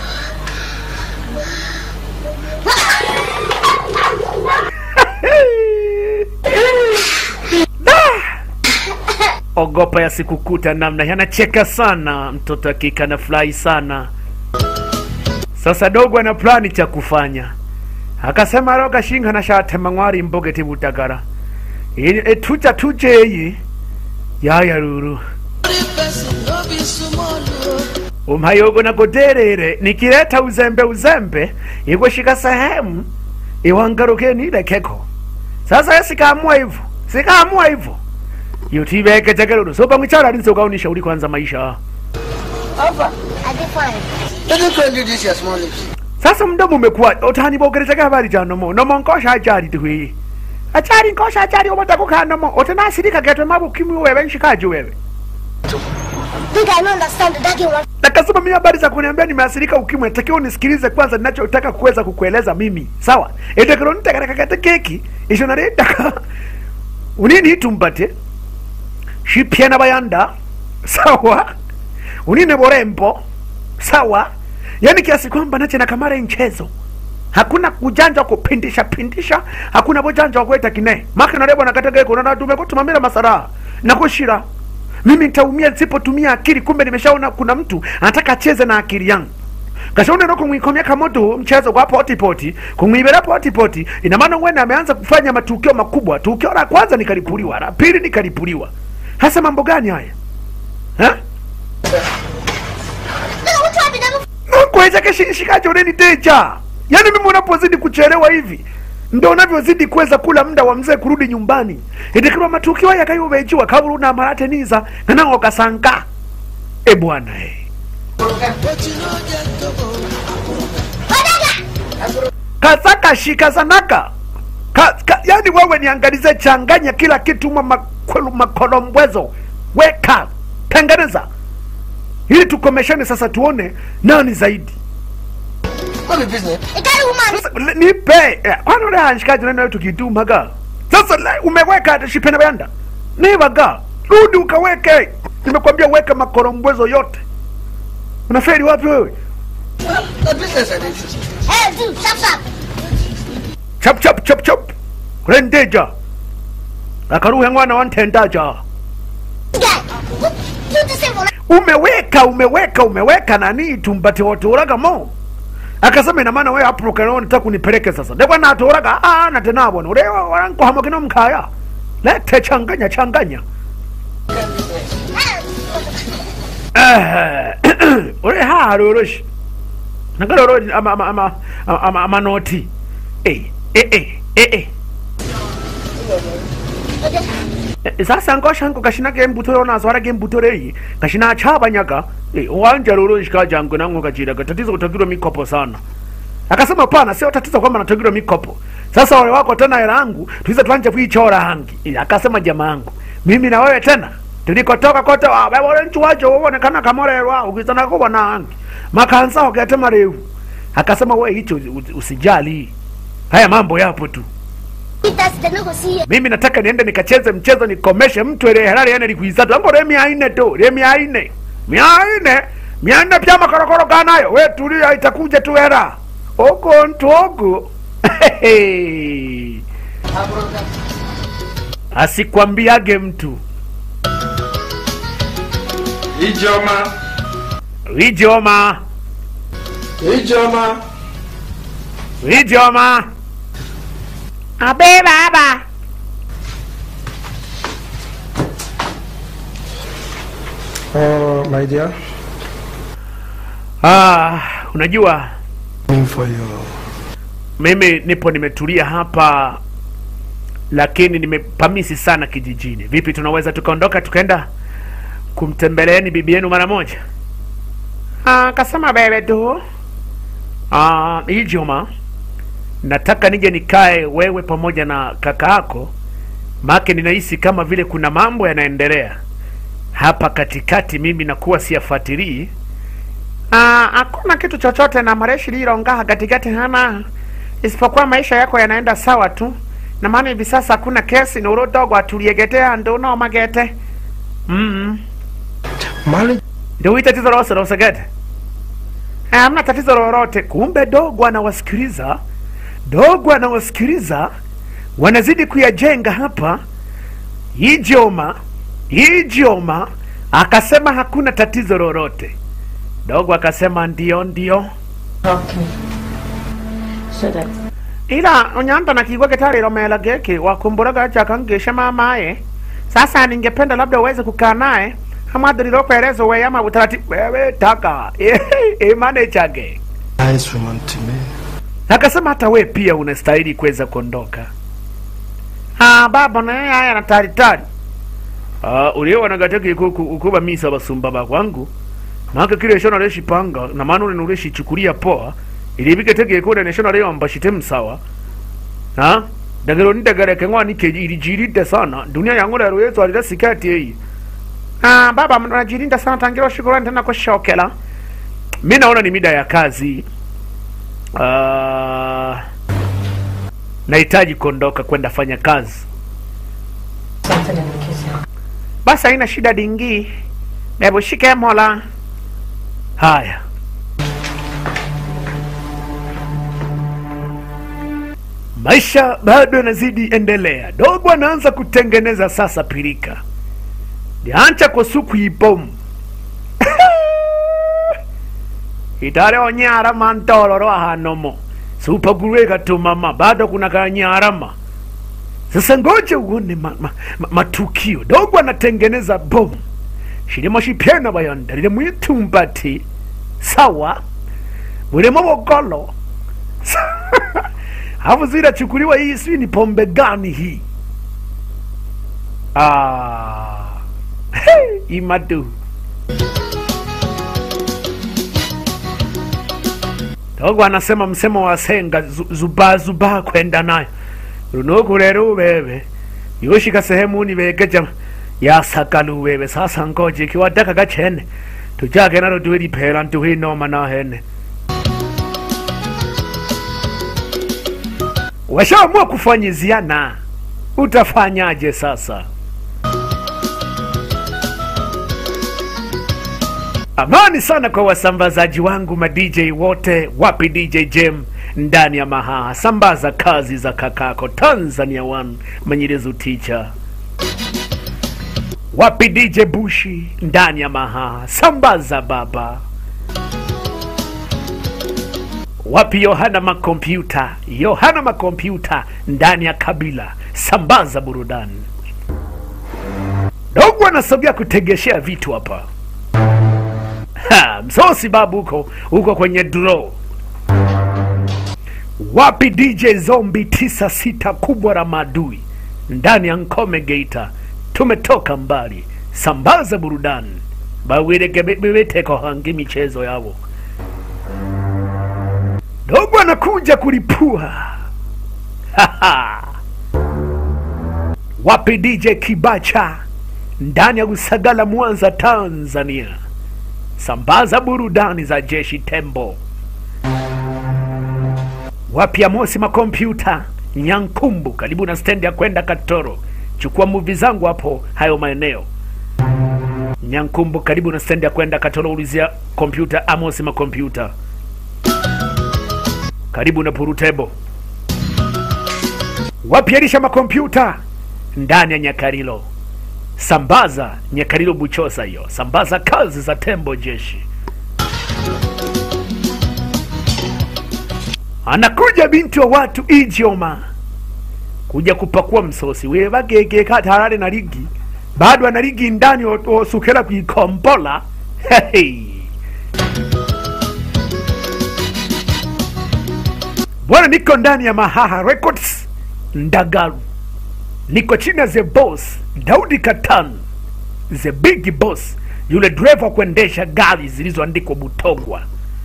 ogopa yasikukuta namna yanacheka sana mtoto akika na furahi sana sasa dogo ana plani cha kufanya akasema roga shinga na shatema ngwari mboge tibutagara etuja tujeyi yaya ruru Holy person, no be small. oh. umhayogo na goderere nikileta uzembe uzembe ikushika sehemu iwangaruke nilekeko sasa ye sikaamua hivyo sikaamua hivyo yutibeke chakelulu sopa mwichara alinzokaunisha uli kwanza maisha I did fine. Let me do this, your small lips. sasa mdomo umekuwa utanibogerechaka habari cha nomo nomo nkosha achari tihwi achari nkosha achari obatakuka nomo otenasirika getwe mabukimwi wewe nshikaji wewe Think I don't understand the daddy one. nakasema mimi habari za kuniambia nimeasirika ukimwi natakiwa unisikilize kwanza ninachotaka kuweza kukueleza mimi sawa etekironitakarakakate keki isho naritaka unini itumbate shipyena bayanda sawa unine borembo sawa yani kiasi kwamba nache na kamara mchezo hakuna kujanja wa kupindisha pindisha hakuna bujanja wa kueta kine maka narebo nakategeko nanatume kutumamira masaraha nakushira mimi nitaumia nisipotumia akili kumbe nimeshaona kuna mtu anataka acheze na akili yangu kashaona no kumwikomia kamoto mchezo kwa poti poti kumwibera poti poti ina maana wena ameanza kufanya matukio makubwa tukio la kwanza nikalipuliwa la pili nikalipuliwa hasa mambo gani haya ha? Nigga, what you have been kweza keshishikaje uneni teja yaani mimi unapozidi kuchelewa hivi ndo unavyozidi kuweza kula muda wa mzee kurudi nyumbani itikirwa matukio haya kayubejiwa kabula una marate niza nanango kasanga e bwana e. But you know just to go. kasaka shika zanaka ka, ka, yani wewe niangalize changanya kila kitu ma makwelu makolombwezo weka tengeneza ili tukomeshane sasa tuone nani zaidi What be business? A daddy woman. Sasa, le- nipe eh, kwani ule hanshikaji nani tukitumaga sasa le- umeweka hata shipena bayanda nivaga rudi ukaweke nimekwambia weka makorombwezo yote unaferi wapi wewe The business I did. Hey, dude, chop chop. chap chap chap chap kurendeja akaruhe mwana wantendaja Guy, what you the same one? umeweka umeweka umeweka nani tumbati waturaga mo akasema ina maana wewe hapo kana unataka kunipeleke sasa ndekwa na aturaga ah na tena bwana ule waranko hamakina mkaya lete changanya changanya eh ule ha roroshi nakaloro ama ama ama ama ama noti eh eh eh eh eh Eh, sasa ngosha ngo kashina ke mbutoro na swara ke mbutoro yi kashina achaba nyaka eh, wanja lolo shika jangu nangu kachira tatizo utagirwa mikopo sana akasema pana sio tatizo kwamba natagirwa mikopo sasa wale wako tena hela yangu tuize tuanje kuichora hangi Eh, akasema jamaa yangu mimi na wewe tena tulikotoka kote wa wewe wale nchu wacho uonekana kama leo wao ukizana kwa na hangi makanza wakati marefu akasema wewe hicho usi- usijali haya mambo yapo tu That's the no go see you. mimi nataka niende nikacheze mchezo nikomeshe mtu ile halali yani likuizatu ambo le mia ine tu le mia ine mia ine mia ine pia makorokoro kanayo we tulia itakuja tu hera oko ntogo asikwambiage mtu Ijoma. wijoma Ijoma. wijoma abe baba Oh, my dear. ah, unajua Room for you. mimi nipo nimetulia hapa lakini nimepamisi sana kijijini. Vipi, tunaweza tukaondoka tukaenda kumtembeleeni bibi yenu mara moja? Ah, kasema bebe tu. Ah, Ijumaa nataka nije nikae wewe pamoja na kaka yako, maake ninahisi kama vile kuna mambo yanaendelea hapa katikati, mimi nakuwa siyafuatilii. Ah, hakuna kitu chochote na mareshi lirongaha katikati hana isipokuwa maisha yako yanaenda sawa tu, na maana hivi sasa hakuna kesi ni urudogo atuliegetea ndo no magete mm Marriage ndio hii tatizo lose lose gete Eh, hamna tatizo lolote. Kumbe dogo anawasikiliza, dogo anawasikiliza, wanazidi kuyajenga hapa. Ijoma Ijoma akasema hakuna tatizo lolote. Dogo akasema ndio ndio, Okay. So that ila unyanda na kigwa kitalilomela geki wakumburaga chakangisha mamaye. Sasa ningependa labda uweze kukaa naye amadhililokueleza wewe ama utaratibu wewe taka imane chake nice woman to me. akasema hata we pia unastahili kuweza kuondoka. Ah, baba naye haya na tari tari. Ah, uliona gateke kuku ukuba misa basumba bakwangu. Maka kile shona leshi panga na maana ule nuleshi chukulia poa. Ilibike tege kule ne shona leo ambashite msawa. Ha? Dagero ni dagara kengwa ni keji ilijiride sana. Dunia yangu lero yetu alida sikati hii. Ah, baba mnajirinda sana tangira shukrani tena kwa shokela. Mimi naona ni mida ya kazi. Ah, nahitaji kuondoka kwenda fanya kazi. something in the kitchen. Basi haina shida dingi, hebu shike mola. Haya, maisha bado yanazidi endelea. Dogo anaanza kutengeneza sasa pilika liancha kwa suku ibomu itale onyarama ntoloro ahanomo supagurwe katumama bado kuna kanyarama sasa ngoja uone ma, ma, ma, matukio dogo anatengeneza bomu shilimo shipyena bayonda lile mwitumbati sawa bulimo bogolo hafu zinachukuliwa hii sijui ni pombe gani hii ah. hey, imadu dogo anasema msemo wa senga zu- zubaa zubaa kwenda nayo runuku rero ubebe yoshika sehemu nibegeja yasagalu ubebe sasa ngoje kiwadaka gachene tujage nalo duwe lipera nduwe noma na hene washaamua kufanyiziana utafanyaje sasa Amani sana kwa wasambazaji wangu ma DJ wote, wapi DJ Jem ndani ya Mahaha, sambaza kazi za kakako Tanzania One Manyirezu Teacher. Wapi DJ Bushi ndani ya Mahaha, sambaza baba. Wapi Yohana Makompyuta, Yohana Makompyuta ndani ya Kabila, sambaza burudani. Dogo anasogea kutegeshea vitu hapa. Ha, msosi babu huko huko kwenye draw. Wapi DJ Zombi tisa sita kubwa la maadui ndani ya Nkome Geita, tumetoka mbali, sambaza burudani bawiregebebeteko hangi michezo yavo. Dogo anakuja kulipua Haha. Wapi DJ Kibacha ndani ya Usagala, Mwanza, Tanzania sambaza burudani za jeshi tembo wapya mosi makompyuta nyankumbu karibu na stendi ya kwenda katoro chukua muvi zangu hapo hayo maeneo nyankumbu karibu na stendi ya kwenda katoro ulizia kompyuta amosi makompyuta karibu na purutebo wapyarisha makompyuta ndani ya nyakarilo sambaza nyakarilo buchosa hiyo sambaza kazi za tembo jeshi anakuja binti wa watu ijioma kuja kupakua msosi wevagege katarare na ligi bado ana ligi ndani o- osukela kuikombola hey. bwana niko ndani ya mahaha records ndagaru niko chini ya the boss daudi katan the big boss yule dereva wa kuendesha gari zilizoandikwa butogwa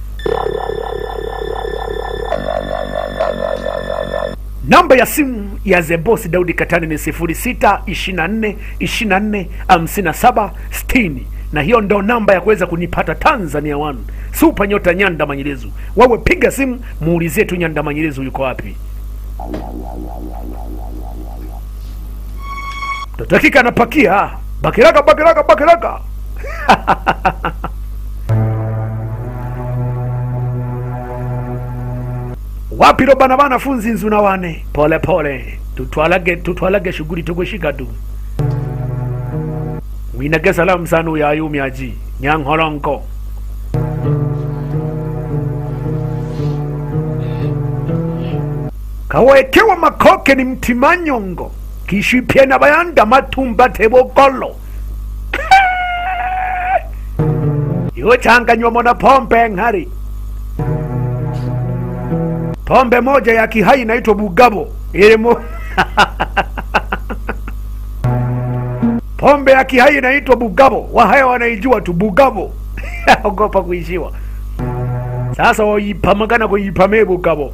namba ya simu ya the boss daudi katani ni 06 24 24 57 60 na hiyo ndo namba ya kuweza kunipata tanzania one supa nyota nyanda manyelezu wawe piga simu muulizie tu nyanda manyelezu yuko wapi dakika anapakia bakiraka bakiraka bakiraka wapi ro bana banafunzi nzu na wane pole pole tutwalage tutwalage shughuli tukushika tu winage salamu sana uyo ayumyaji nyanhoronko kawekewa makoke ni mtimanyongo kishipye na bayanda matumba tebokolo yochanganywa mona pombe ng'ari pombe moja ya kihai inaitwa bugabo ilimo pombe ya kihai inaitwa bugabo wahaya wanaijua tu bugabo ogopa kuishiwa sasa waipamagana kuipamee bugabo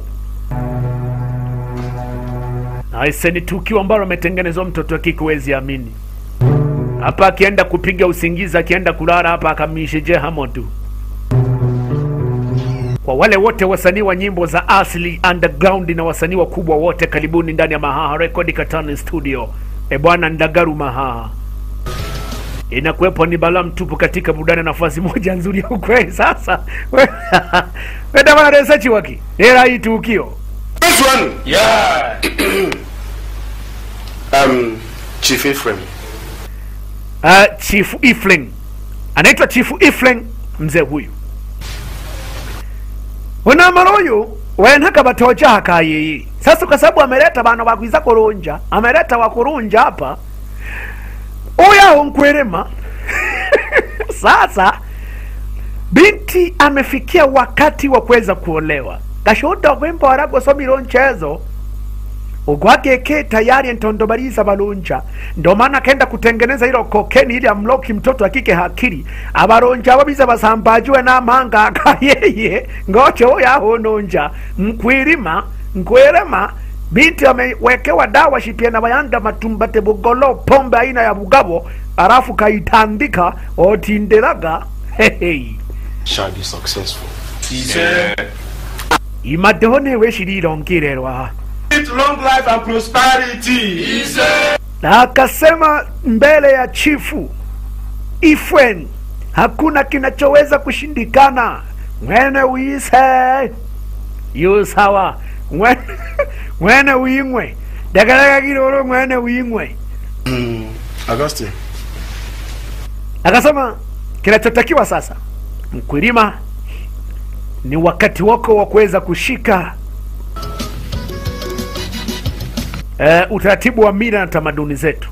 aise ni tukio ambalo ametengenezwa mtoto wa kike huwezi amini hapa akienda kupiga usingizi akienda kulala hapa akamishe hamo tu kwa wale wote wasanii wa nyimbo za asili underground na wasanii wakubwa wote karibuni ndani ya mahaha record katani studio e bwana ndagaru mahaha inakuwepo ni balaa mtupu katika burudani nafasi moja nzuri ya ukweli sasa wedamana research waki era hii tukio This one, Yeah. um, Chief Ephraim. uh, chifu ifling anaitwa chifu ifling mzee huyu unamara huyu wenhaka batoja hakayiyi sasa kwa sababu ameleta bana bakwiza kurunja ameleta wakurunja hapa uyaho nkwirima sasa binti amefikia wakati wa kuweza kuolewa gashuda kwimbora gusomira nchezo ugwageke tayari ntondobariza balunja ndo maana akaenda kutengeneza hilo kokeni ili amloki mtoto akike hakiri abaronja abo biza basambajiwe n'amanga akayeye ngocho yahononja nkwirima nkwirema binti amewekewa dawa shipia na bayanda matumbate bugolo pombe aina ya bugabo alafu kaitandika otinderaga hehe Shall be successful. imadeho newe shirirongererwa With long life and prosperity. na akasema mbele ya chifu ifwen hakuna kinachoweza kushindikana mwene wise yu sawa Mwene- mwene wingwe dagaraka kiroro mwene wingwe Mm, Augustine. akasema kinachotakiwa sasa mkulima ni wakati wako wa kuweza kushika uh, utaratibu wa mila na tamaduni zetu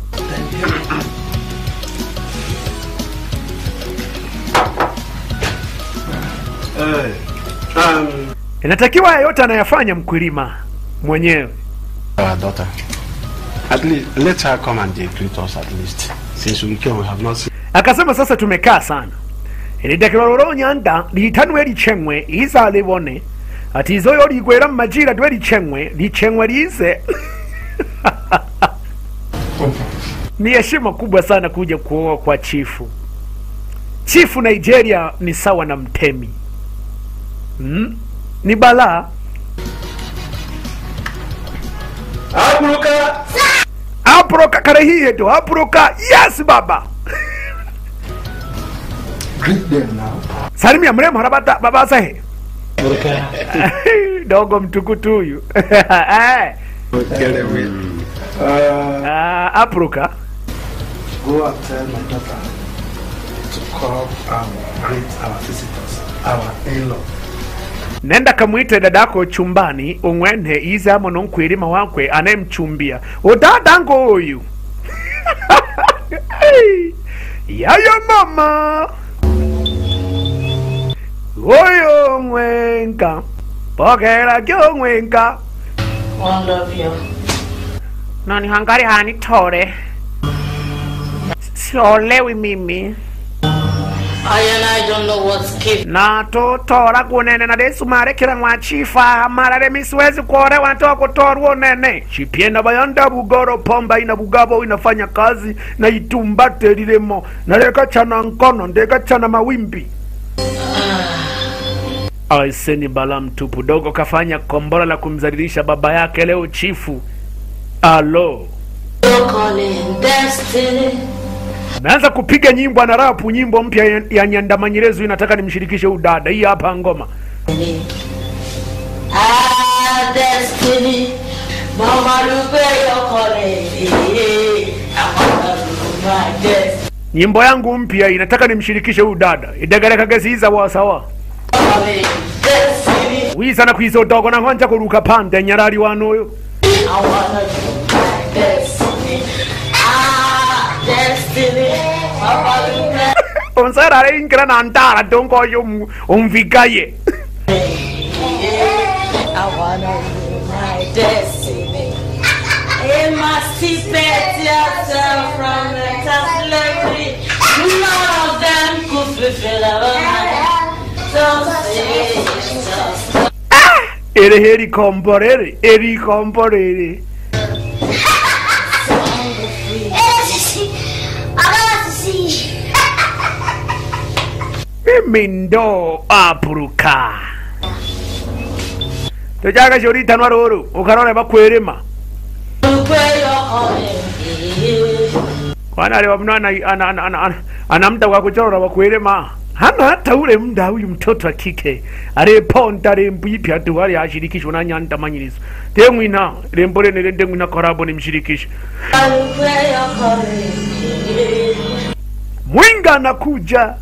Um, inatakiwa yote anayafanya mkulima mwenyewe our daughter. At least let her come and they greet us at least. Since we came, we have not seen. akasema sasa tumekaa sana ilidakilwa lolo nyanda litanwe lichengwe iza libone ati izoyo ligwera mmajira dwe lichengwe lichengwe lize ni heshima kubwa sana kuja kuoa kwa chifu chifu nigeria ni sawa na mtemi mm? ni balaa Abruka. aproka karehihe to aproka yes baba Greet them now. salimia mrembo harabata babasahe dogo mtukutu huyu Eh, Get away. Uh, ah, aproka go and tell my daughter to come and greet our visitors, our in-law. nenda kamwite dadako chumbani umwene ize amo nonkwirima wakwe anayemchumbia udadango uyu yaya mama oyo mwenka pokera kyo mwenka One love you. nani hangari hanitore siolewi mimi I and I don't know what's keep. na tutora kunene na desu marekera mwa chifa marare misiwezi kuorewa natoa kutorwa unene chipienda bayanda bugoro pomba ina bugabo inafanya kazi na itumbate lilemo naleka chana nkono ndeka chana mawimbi aiseni bala mtupu dogo kafanya kombora la kumzalilisha baba yake leo chifu alo You're calling destiny. ameanza kupiga nyimbo ana rapu nyimbo mpya ya- ya nyandamanyirezu inataka nimshirikishe udada hii hapa ngoma Ah, destiny. Mama Lupe, you're calling. I wanna do my destiny. nyimbo yangu mpya inataka nimshirikishe huyu dada idegerekagesiiza wasawa Calling destiny. wiza na kwiza udogo na nkonja kuruka pande nyarari wanoyo I wanna do my destiny. Ah, destiny. Mama Lupe. onsarare inkira na ndara dongoyo um- umvigaye I wanna do my destiny. Emancipate yourself from mental slavery. None of them could fulfill our mind. Don't say just ere heri komborere eri komborere Hey, Sissy. I got to see. mimi ndo apuruka tojaga shoritanwa ruru ukarore bakwerema where you're calling. kwana aliwa mna ana, ana, ana, ana, ana, ana mda wa kuchora wa kuelema hana hata ule mda huyu mtoto wa kike areponda rembo ipya tu ali ashirikishwa na nyanda manyirizo temwina rembo lene lende mwina korabo nimshirikishe Where you're calling. mwinga anakuja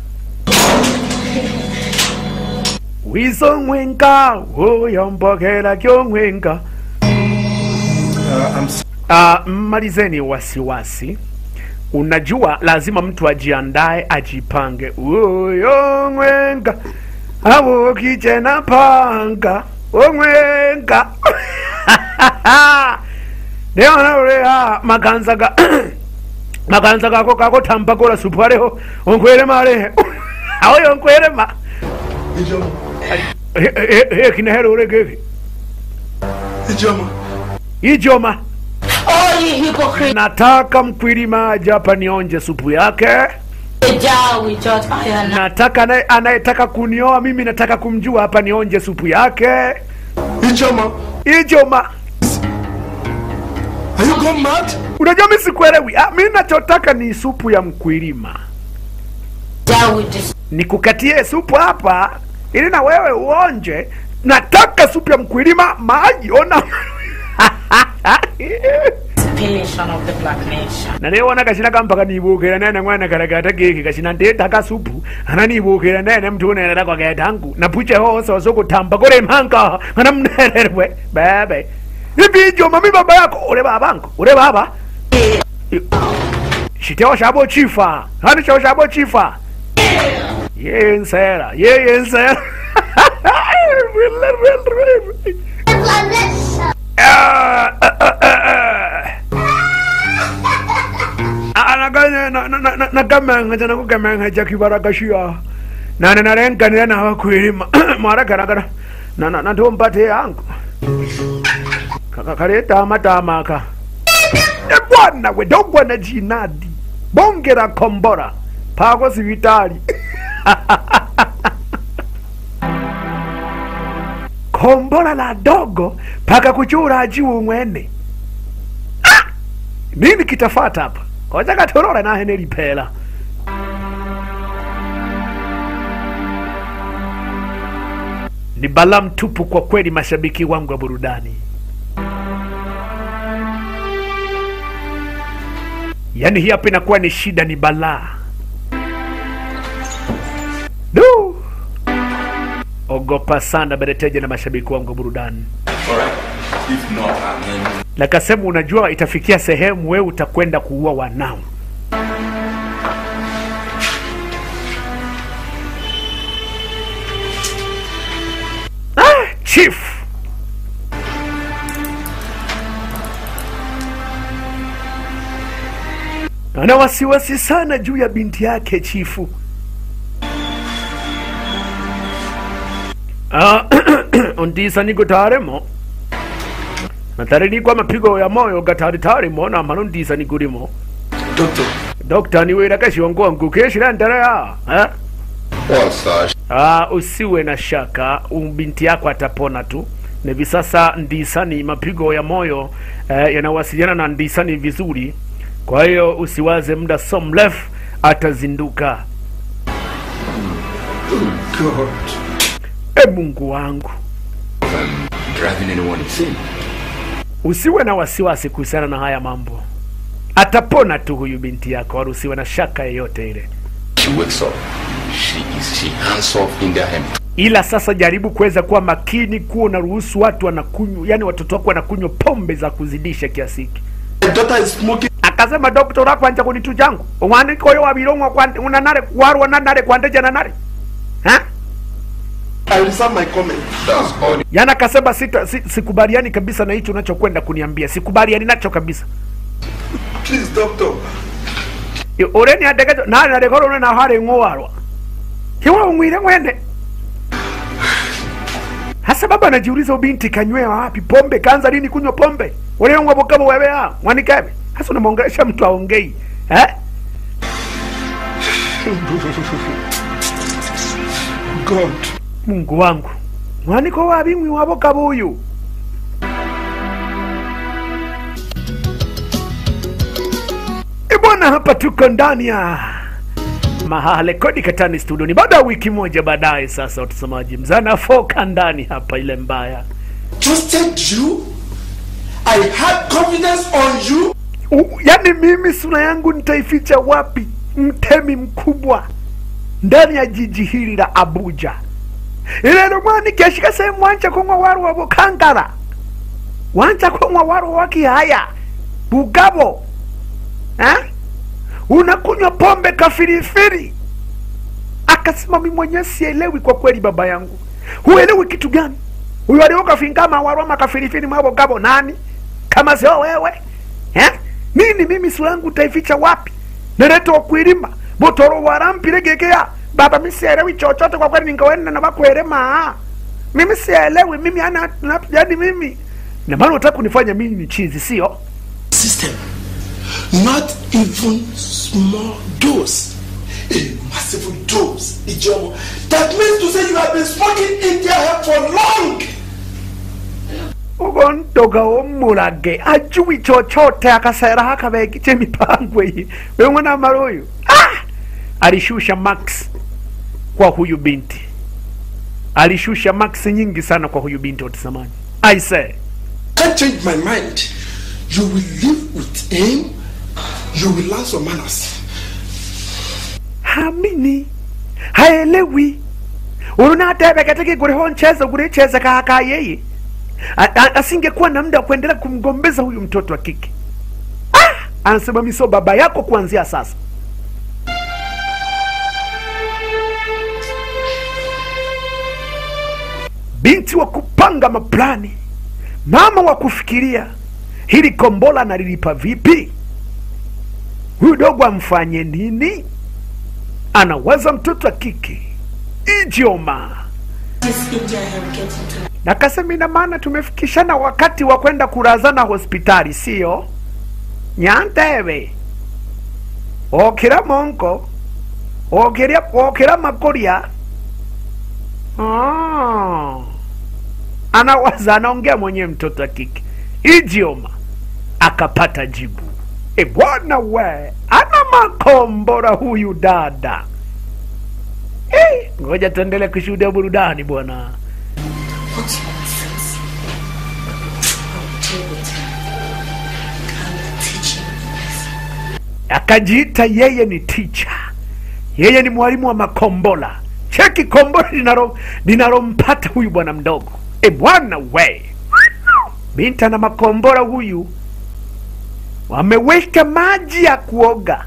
wizo mwenga uyombokela kyo mwenga Uh, I'm s- Uh, mmalizeni wasiwasi. Unajua lazima mtu ajiandae, ajipange. Uyo mwenga abo kichena panga omwenga neonaulea makanza ga makanza gako kako tampakola supu aleho onkwelema alehe aoyo onkwelema Ijoma. hekinahelo ulegeki Ijoma. ijoma Oh, you hypocrite. nataka mkwilima aje hapa nionje supu yake Jar with judge I and I. nataka anaye- anayetaka kunioa mimi nataka kumjua hapa nionje supu yake Ijoma. ijoma Are you gone mad? unajua mi sikuelewi ah, mi nachotaka ni supu ya mkwilima Jar with this nikukatie supu hapa ili na wewe uonje nataka supu ya mkwilima maji ona depilation of the black nation. na niwona kashina kampaka nibukira nene mwana karagata geki kashina ndetaka supu ana nibukira nene mtu unerera kwa getangu na puche hose osokutamba kule mhanga ana mnererwe bebe ibi ijoma mi baba yako ule babangu ule baba shiteo shabo chifa hani cheo shabo chifa yeye nsera yeye nsera Ah, ah, ah, ah, ah. anaganya nakamenga nakukamenga chakivarakashia nane narenganira navakwirima mwaragaragara nandombate yangu karetamatamaka ebwana we dogwana jinadi bongera kombora pako sivitali kombora la dogo paka kuchura ajiwu mwene Ah! nini kitafata hapa koja katorora nahe nelipela ni balaa mtupu kwa kweli mashabiki wangu wa burudani yaani hii hapa inakuwa ni shida ni balaa du ogopa sana bereteja na mashabiki wangu wa burudani Alright. If not, and then nakasema unajua itafikia sehemu wewe utakwenda kuua wanao ah, chief ana wasiwasi sana juu ya binti yake chifu. Ah, ondisa niko taremo natarikwa mapigo ya moyo gatari tarimo na mano ndisa nikurimo Doctor, dokta niwira kashiongo ngukeshira ndaraya eh? Well, sir, Ah, usiwe na shaka, um, binti yako atapona tu. Na hivi sasa ndisani, mapigo ya moyo eh, yanawasiliana na ndisani vizuri, kwa hiyo usiwaze, muda so mrefu atazinduka. God. E Mungu wangu, driving anyone insane. usiwe na wasiwasi kuhusiana na haya mambo, atapona tu huyu binti yako, wala usiwe na shaka yeyote ile. She wakes up. She is she hands off in their hand. ila sasa jaribu kuweza kuwa makini, kuwa unaruhusu watu wanakunywa, yani watoto wako wanakunywa pombe za kuzidisha kiasi hiki. My daughter is smoking. akasema dokta urakwanja kunitu changu umwanike oyo wabilongwa kwande- unanare warwa nanare kwandeja nanare ha I reserve my comment. That's all. yana akasema sita si, sikubaliani kabisa na hicho unachokwenda kuniambia sikubaliani nacho kabisa Please, doctor. I- ureni adegejo nare narekoro une na hare ng'owarwa hiwa umwire ng'wende hasa baba anajiuliza ubinti kanywea wapi pombe kaanza lini kunywa pombe uliongwa bokabo wewe ha mwanikebe hasa unamwongelesha mtu aongei eh God. mungu wangu mwaniko wabing'wi wabokabo uyu ibwana hapa tuko ndani ya mahale kodi katani studio ni baada ya wiki moja baadaye sasa watazamaji mzana foka ndani hapa ile mbaya Trusted you. I had confidence on you. U, yani mimi sura yangu nitaificha wapi mtemi mkubwa ndani ya jiji hili la abuja ilelo mwani keshika sehemu wanja kunywa waru wa bukangara wanja kunywa waru wa kihaya bugabo eh? unakunywa pombe kafirifiri akasema mi mwenyewe sielewi kwa kweli baba yangu huelewi kitu gani huyo aliokafingama waru ama kafirifiri mwabo gabo nani kama sio wewe eh? nini mimi sura yangu utaificha wapi nereto kwirima botoro warampiregekea baba mi sielewi chochote kwa kweli ningawenda na bakwerema mimi sielewi mimi ana na- yani mimi na maana unataka kunifanya mimi ni chizi sio System. Not even small dose. A massive dose. Ijomo. That means to say you have been smoking in their head for long. ugondoga omulage ajui chochote akasera hakabegiche mipango iyi wewe na maruyu ah! alishusha max kwa huyu binti alishusha max nyingi sana kwa huyu binti watazamaji i say Can't change my mind. You will live with him. You will learn some manners. hamini haelewi urunatebeketeke kuriho ncheza kuricheza kaka yeye A- a- asingekuwa na muda wa kuendelea kumgombeza huyu mtoto wa kike ah! anasema miso baba yako kuanzia sasa binti wa kupanga maplani mama wa kufikiria hili kombola nalilipa vipi huyu dogo amfanye nini anawaza mtoto wa kike ijioma This India have get into na kasema ina maana tumefikishana wakati wa kwenda kurazana hospitali sio nyantebe okira monko okira okira makoria ah. anawaza anaongea mwenyewe mtoto wa kike ijioma akapata jibu e bwana we ana makombora huyu dada Eh, ngoja tuendelee kushuhudia burudani bwana What's nonsense? I'll deal with her. I'm teaching this. akajiita yeye ni ticha yeye ni mwalimu wa makombola cheki kombola linalo- linalompata huyu bwana mdogo e bwana we binti na makombora huyu wameweka maji ya kuoga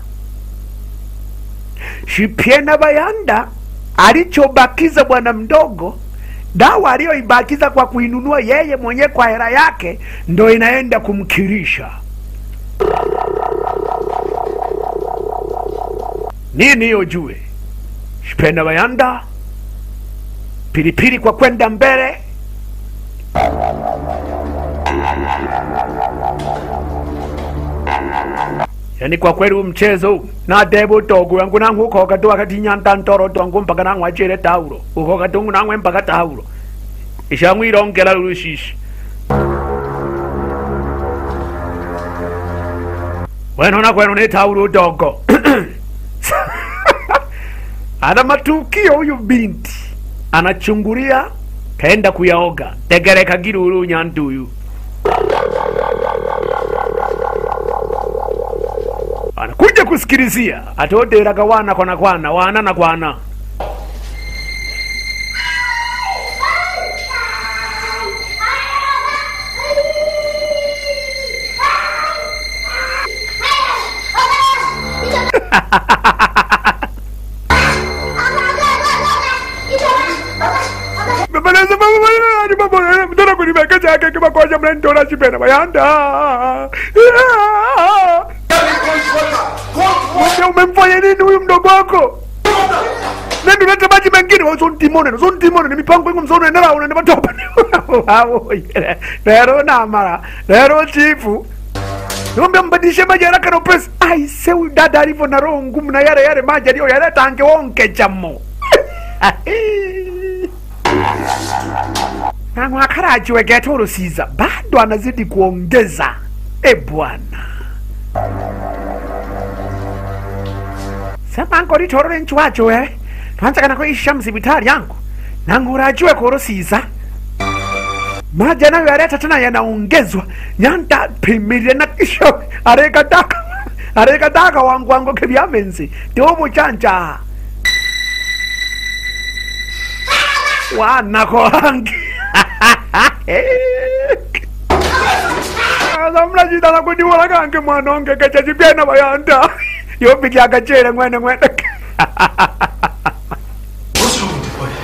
shipiena bayanda alichobakiza bwana mdogo dawa aliyoibakiza kwa kuinunua yeye mwenyewe kwa hela yake ndo inaenda kumkirisha nini hiyo jue shipenda bayanda pilipili kwa kwenda mbele yani kwa kweli huu mchezo huu nadeba utogo yangu nangu ukoka tu wakati nyanta ntoro twangu mpaka nangu achire taulo ukoka tungu nangwe mpaka taulo ishangu irongela lushishi wenona kwenu ni taulo udogo ana matukio huyu binti anachungulia kaenda kuyaoga tegereka giruru nyanduyu anakuja kusikilizia atoderaga wana kwana kwana wana na kwana Bebeleza baba baba ni baba mtona kunibeka chake kama kwa jambo ndio chipena bayanda. Wewe umemfanya nini huyu mdogo wako? Nenda ulete maji mengine wewe sio timone, sio timone ni mipango yangu msono endera unaenda matopa. Wao. Lero na mara. Lero chifu. Niombe mbadilishe maji haraka na upesi. Ai, sewi dada alivyo na roho ngumu na yale yale maji aliyo yaleta angeonke chamo. na mwakarajiwe geto rusiza bado anazidi kuongeza e bwana sema ngo ritorore nchi wacho we twanzakana kuisha msibitari yangu nangurajiwe kurusiza maji anayo yaleta tena yanaongezwa nyanda pimilie na kisho arekataka arekataka wangu wangu kevyamenzi tiumuchanja wanako wangi mnajitana kuniwola kange mwanonge kechachipyena bayanda yopikyaka chere mwene mwene What's wrong with the boy?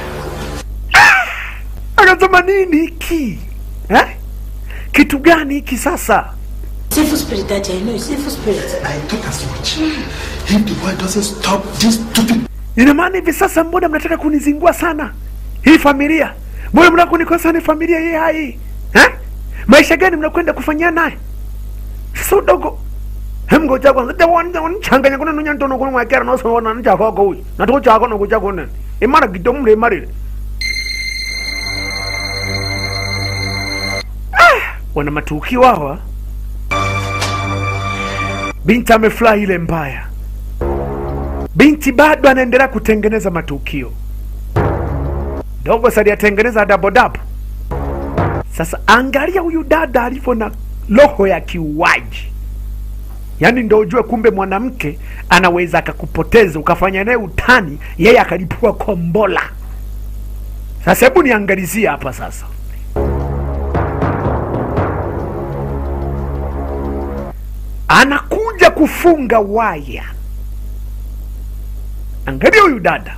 akasema nini hiki eh? kitu gani hiki sasa Sinful spirit, Daddy, I know it's sinful spirit. I thought as much. If the boy doesn't stop this stupid ina maana hivi sasa mbona mnataka kunizingua sana hii familia mbona mnataka kunikosa ni familia hii hai eh? maisha gani mnakwenda kufanyia naye sasa udogo hemgoja kwanza tewanichanganya kuna nunya ntono kuna mwakera nosona nichakoko uyu natuko chako nokucha kunene imara gito mle imarire ah, wana matukio hawa binti amefurahi ile mbaya binti bado anaendelea kutengeneza matukio dogo saliyatengeneza dabodabo sasa angalia huyu dada alivyo na roho ya kiuaji yaani ndo ujue kumbe mwanamke anaweza akakupoteza ukafanya naye utani yeye akalipua kombola sasa hebu niangalizie hapa sasa anakuja kufunga waya angalia huyu dada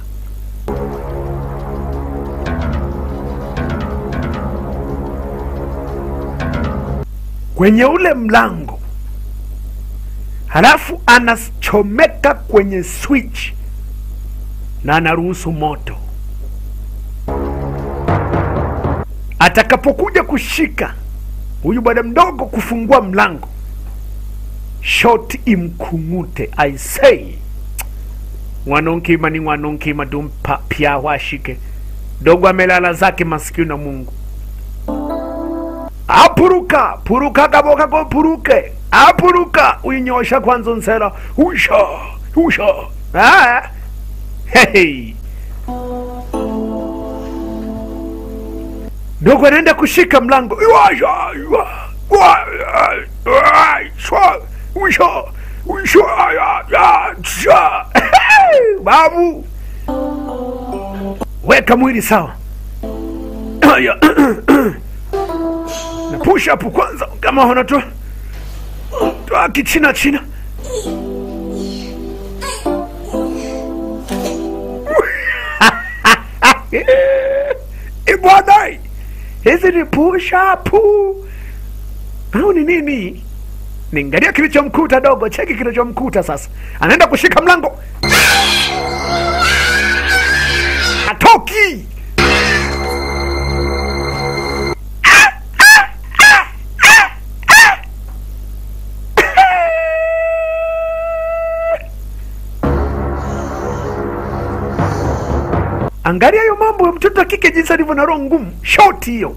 kwenye ule mlango halafu anachomeka kwenye switch na anaruhusu moto atakapokuja kushika huyu bwana mdogo kufungua mlango shoti imkung'ute i say mwanonkima ni mwanonkima tumpa pya washike dogo amelala zake masikio na mungu apuruka puruka kaboka ko puruke apuruka uinyosha kwanza nsera usha usha ah. hey. dogo anaenda kushika mlango Iwasha, iwa, wa, ah, shwa, usha usha ya, ya, sha. babu weka mwili sawa Aya. na push up kwanza kama unatoa toa kichina china ibwadai hizi ni push up au ni nini Niangalia kilichomkuta dogo, cheki kilichomkuta sasa. Anaenda kushika mlango, atoki. Angalia hiyo mambo ya mtoto wa kike jinsi alivyo na roho ngumu, shoti hiyo.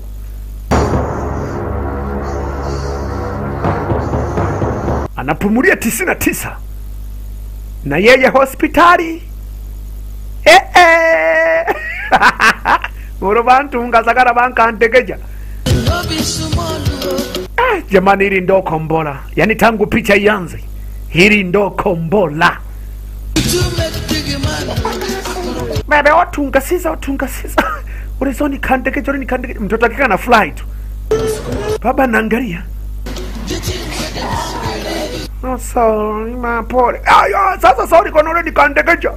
Anapumulia tisini na tisa na yeye hospitali eh, eh. uro bantu ngasakara bankantekeja no be small o. Ah, jamani, hili ndo kombola, yaani tangu picha ianze, hili ndo kombola. You too make big man o. bebe otungasiza otungasiza urizoni kandekeja urini kandekeja mtoto akika na fly tu baba naangalia Oh, sorry, mapole aya sasa sorry kona uredi kandekeja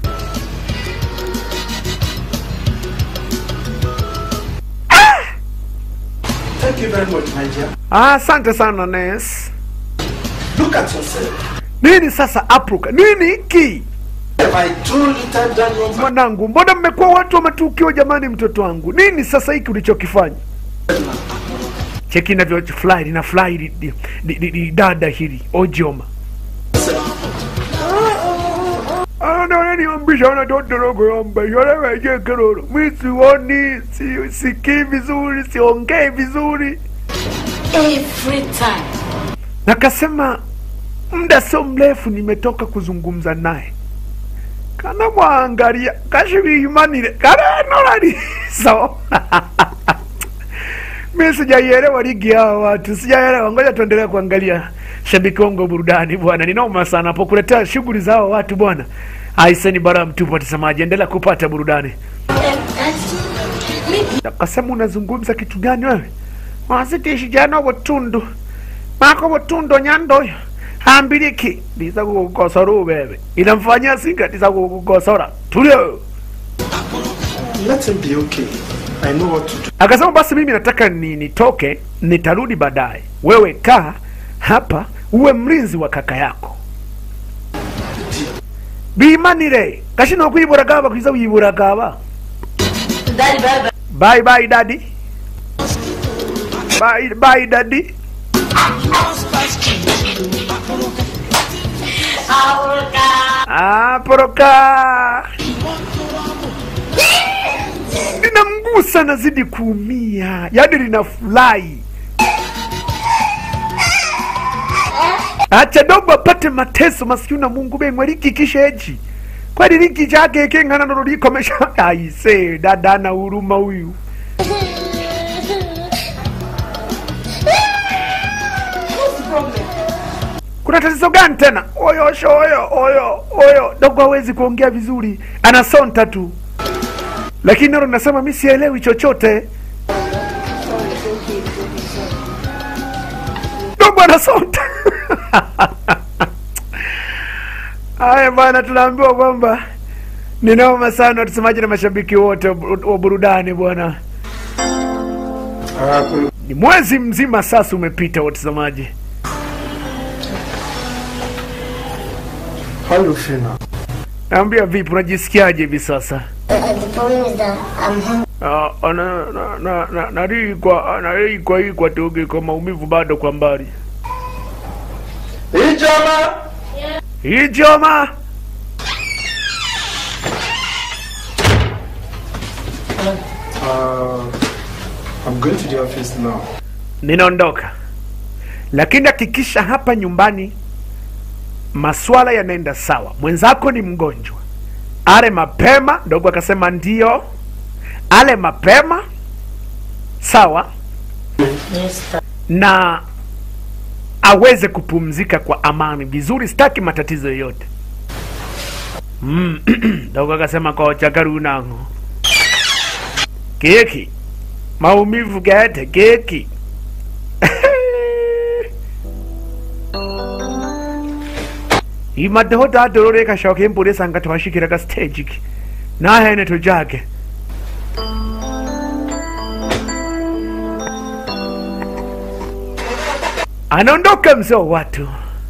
Thank you very much, my dear. Ah, asante sana Nes. Look at yourself. Nini sasa apruka? Nini hiki? My two little Daniel. Mwanangu, mbona mmekuwa watu wa matukio jamani, mtoto wangu? Nini sasa hiki ulichokifanya? Cheki inavyo fly lina fly li, li, li, li, li, dada hili ojoma. Ananiambisha ana toto dogo yamba yaleweje keroro. Mi sioni, si, sikii vizuri, siongei vizuri. Every time. Nakasema muda sio mrefu nimetoka kuzungumza naye kana mwangalia kashiviimanire karenorariso mi sijaielewa ligi hao watu sijaelewa ngoja tuendelee kuangalia shabiki wangu wa burudani bwana ninoma sana po kuletea shughuli za hao watu bwana aiseni bara mtupu watazamaji endelea kupata burudani akasema unazungumza kitu gani wewe wasitishijana butundu mako butundu nyandoyo hambiriki ndiza kukukosora ubebe inamfanyia singa ndiza kukukosora tulio Let him be okay. I know what to do. akasema basi mimi nataka ni nitoke nitarudi baadaye wewe kaa hapa uwe mlinzi wa kaka yako bimanire kashino kwibura kwiza wibura kaba Daddy, bye bye. bye bye daddy bye bye daddy Ah, poroka linamgusa nazidi kuumia yaani linafurahi acha dogo apate mateso maskini na mungu bengwe likikisha eji kweli liki chake kengana ndo likomesha aise dada ana huruma huyu kuna tatizo gani tena oyo sho oyo oyo oyo dogo hawezi kuongea vizuri anasonta tu lakini nalo nasema mi sielewi chochote dogo anasonta haya bwana tunaambiwa kwamba ni noma sana watazamaji na mashabiki wote wa buru- wa burudani bwana ni mwezi mzima sasa umepita watazamaji How you feel now? naambia vipi unajisikiaje hivi sasa Uh, the problem is that I'm hungry. Ah, na- na- na- na- narikwa narikwa ikwa toge kwa maumivu bado kwa mbali Ijama! ijoma Uh, I'm going to the office now. ninaondoka lakini hakikisha hapa nyumbani maswala yanaenda sawa mwenzako ni mgonjwa ale mapema ndogo akasema ndio ale mapema sawa Yes, sir. na aweze kupumzika kwa amani vizuri sitaki matatizo yoyote mm. dogo akasema kocha karunango keki maumivu gete keki imadeho dadorore kashoka embulesa nga twashikiraga stage ki nahene tujage anaondoka mzee wa watu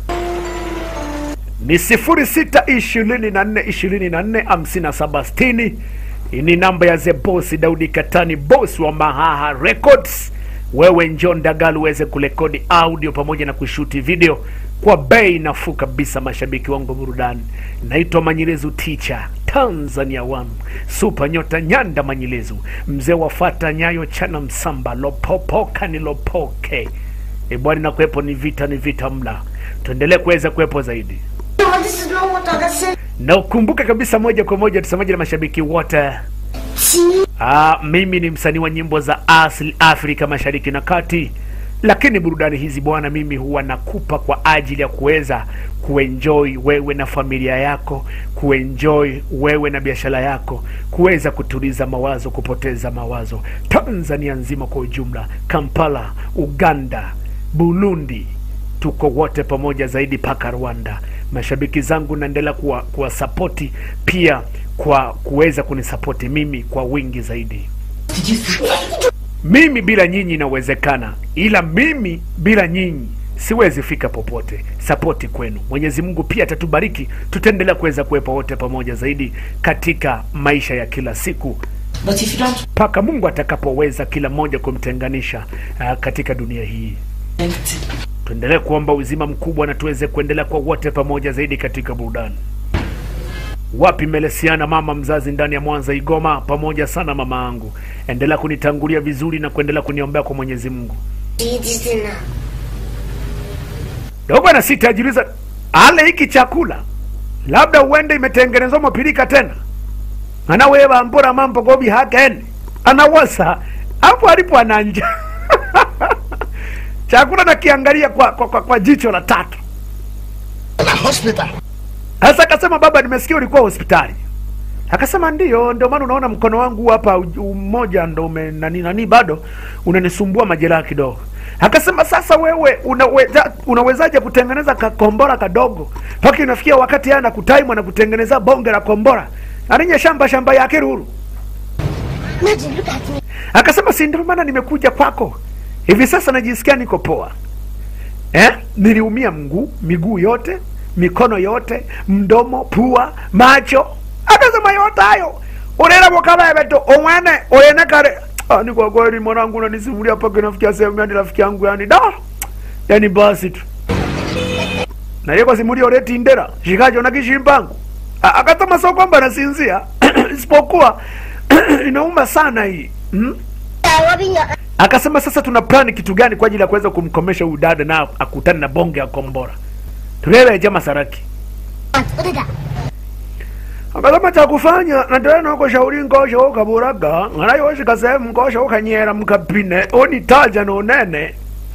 ni sifuri sita ishirini na nne ishirini na nne hamsini na saba sitini Hii ni namba ya the boss Daudi Katani, boss wa Mahaha Records. Wewe njoo Ndagali uweze kurekodi audio pamoja na kushuti video kwa bei nafuu kabisa. Mashabiki wangu wa burudani, naitwa Manyilezu Teacher Tanzania One Super Nyota Nyanda Manyilezu, mzee wafata nyayo chana msamba lopopoka ni lopoke. E bwana, na kuwepo ni vita ni vita mla, tuendelee kuweza kuwepo zaidi No, this is not what I said. na ukumbuke kabisa moja kwa moja tusemaje na mashabiki wote See? Ah, mimi ni msanii wa nyimbo za asili Afrika Mashariki na Kati, lakini burudani hizi bwana, mimi huwa nakupa kwa ajili ya kuweza kuenjoy wewe na familia yako, kuenjoy wewe na biashara yako, kuweza kutuliza mawazo, kupoteza mawazo. Tanzania nzima kwa ujumla, Kampala, Uganda, Burundi, tuko wote pamoja zaidi mpaka Rwanda. Mashabiki zangu naendelea kuwa kuwasapoti pia kwa kuweza kunisapoti mimi kwa wingi zaidi. Mimi bila nyinyi inawezekana, ila mimi bila nyinyi siwezi fika popote. Sapoti kwenu, Mwenyezi Mungu pia atatubariki, tutaendelea kuweza kuwepo wote pamoja zaidi katika maisha ya kila siku But if you don't mpaka Mungu atakapoweza kila mmoja kumtenganisha uh, katika dunia hii. empty, Tuendelee kuomba uzima mkubwa na tuweze kuendelea kwa wote pamoja zaidi katika burudani. Wapi Melesiana, mama mzazi ndani ya Mwanza Igoma, pamoja sana mama yangu, endelea kunitangulia vizuri na kuendelea kuniombea kwa Mwenyezi Mungu. Eat this dinner. Dogo na sita ajiuliza, ale hiki chakula labda uende imetengenezwa mapilika tena, anawewa mbura mambo gobi hakene anawasa hapo alipo ananja chakula nakiangalia kwa, kwa, kwa, kwa jicho la tatu. Sasa akasema baba, nimesikia ulikuwa hospitali. Akasema ndiyo, ndio maana unaona mkono wangu hapa u- mmoja ndo ume nani nani bado unanisumbua majeraha kidogo. Akasema sasa, wewe unaweza, unawezaje kutengeneza kakombora kadogo mpaka inafikia wakati yana kutaimu na kutengeneza bonge la kombora aninye shamba shamba yake ruru. Imagine, look at me. Akasema si ndio maana nimekuja kwako hivi sasa, najisikia niko poa eh? Niliumia mguu, miguu yote, mikono yote, mdomo, pua, macho. Akasema yote hayo unaenda mukabebe tu umwene uyene kare. Ah, ni kwa kweli mwanangu, unanisimulia mpaka inafikia sehemu yani rafiki yangu yani da yani basi tu na yeko simulia uleti ndera shikajo na kishimpangu A- akasema sio kwamba nasinzia isipokuwa inauma sana hii hmm? Yeah, rubbing your Akasema sasa tuna plani kitu gani kwa ajili ya kuweza kumkomesha huyu dada na akutane na bonge ya kombora. Tulewe Masaraki. aunt. What is that? Akasema cha kufanya na tena uko shauri ngosha ukaburaga nganayoshika sehemu ngosha ukanyera mkapine onitaja no nene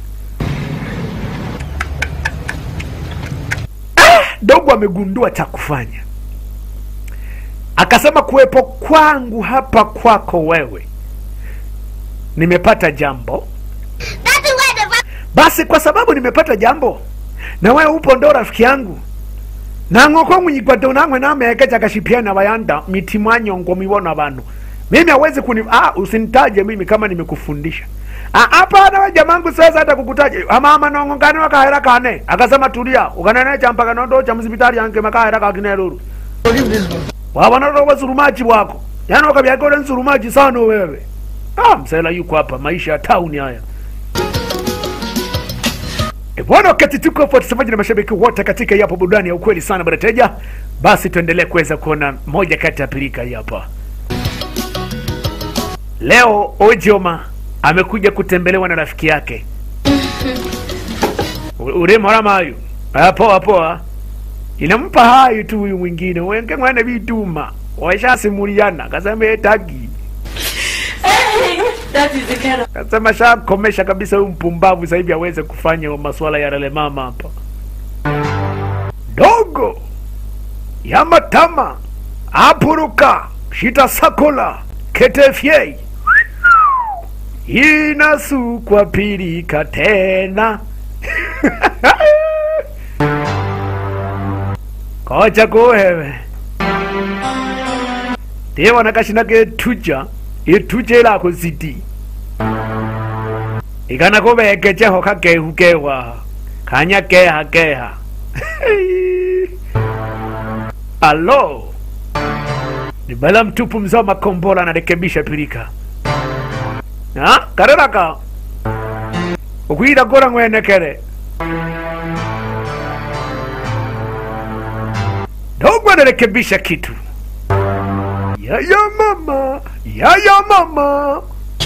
ah, dogo amegundua cha kufanya akasema kuwepo kwangu hapa kwako wewe nimepata jambo That's where the rub- basi kwa sababu nimepata jambo na wewe upo ndo rafiki yangu nang'oko mwikwate nang'we nameke chakashipiana bayanda miti mwanyongo mibona bano mimi hawezi kuni ah, usinitaje mimi kama nimekufundisha Ah, hapana we jamangu sasa hata kukutaja amama nongo kane wakahera kane akasema tulia ukanene champaka nondo cha msibitari yange makahera kakineruru wabona ndo wasurumaji bwako yani wakabyakole nsurumaji sana wewe ah, msela yuko hapa maisha ya tauni haya E bwana, wakati tuko hapo watazamaji na mashabiki wote katika hii hapa burudani ya ukweli sana bwana Teja, basi tuendelee kuweza kuona moja kati ya pilika hii hapa. Leo Ojoma amekuja kutembelewa na rafiki yake U- uremo ramayu Ah, poa poa, inampa hayo tu huyu mwingine wenge mwana vituma washasimuliana, kasema etagi that is the kind of Kasema shakomesha kabisa huyu mpumbavu sasa hivi aweze kufanya masuala ya rele mama hapa. Dogo ya matama apuruka shita sakola ketefye inasukwa pirika tena kocha kuhewe tewa nakashina ketuja ituja ilako zidi ikana kubekecheho kakehukewa kanya keha keha alo ni bala mtupu mzee wa makombora anarekebisha pirika ha kareraka ukwira gora ngwenekere dogo anarekebisha kitu yaya mama yaya mama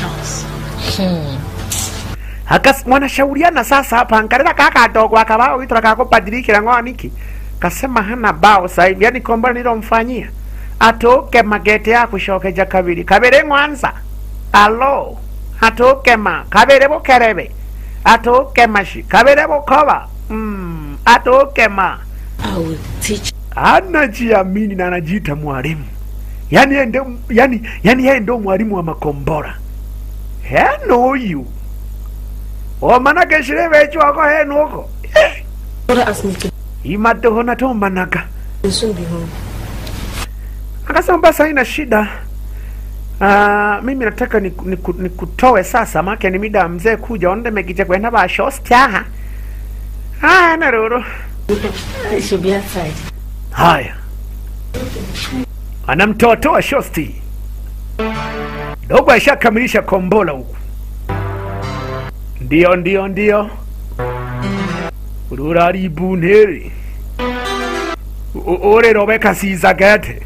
Akas wanashauriana sasa hapa angalia kaka dogo akabao witwa kakubadilikira ngwaniki kasema hana bao sasa hivi yani komba nilomfanyia atoke magete ya kushokeja kabiri kabere ngwanza alo atoke ma kabere bukerebe atoke mashi kabere bukoba mm, atoke ma I will teach anajiamini na anajiita mwalimu yani yeye ndio yani yani yeye ndio mwalimu wa makombora heno uyu omanake shirebe chwako heno uko Eh, Mother asked me to imatoho natomanaga will soon be home. akasema basi haina shida Uh, mimi nataka nikutoe niku, niku nikutoe sasa make ni mida ya mzee kuja onde megije kwenda bashostyaha haya naruru I should be outside. haya anamtoatoa shosti dogo ashakamilisha kombola huku ndio ndio ndio ururari buntere urerobe kasiza gete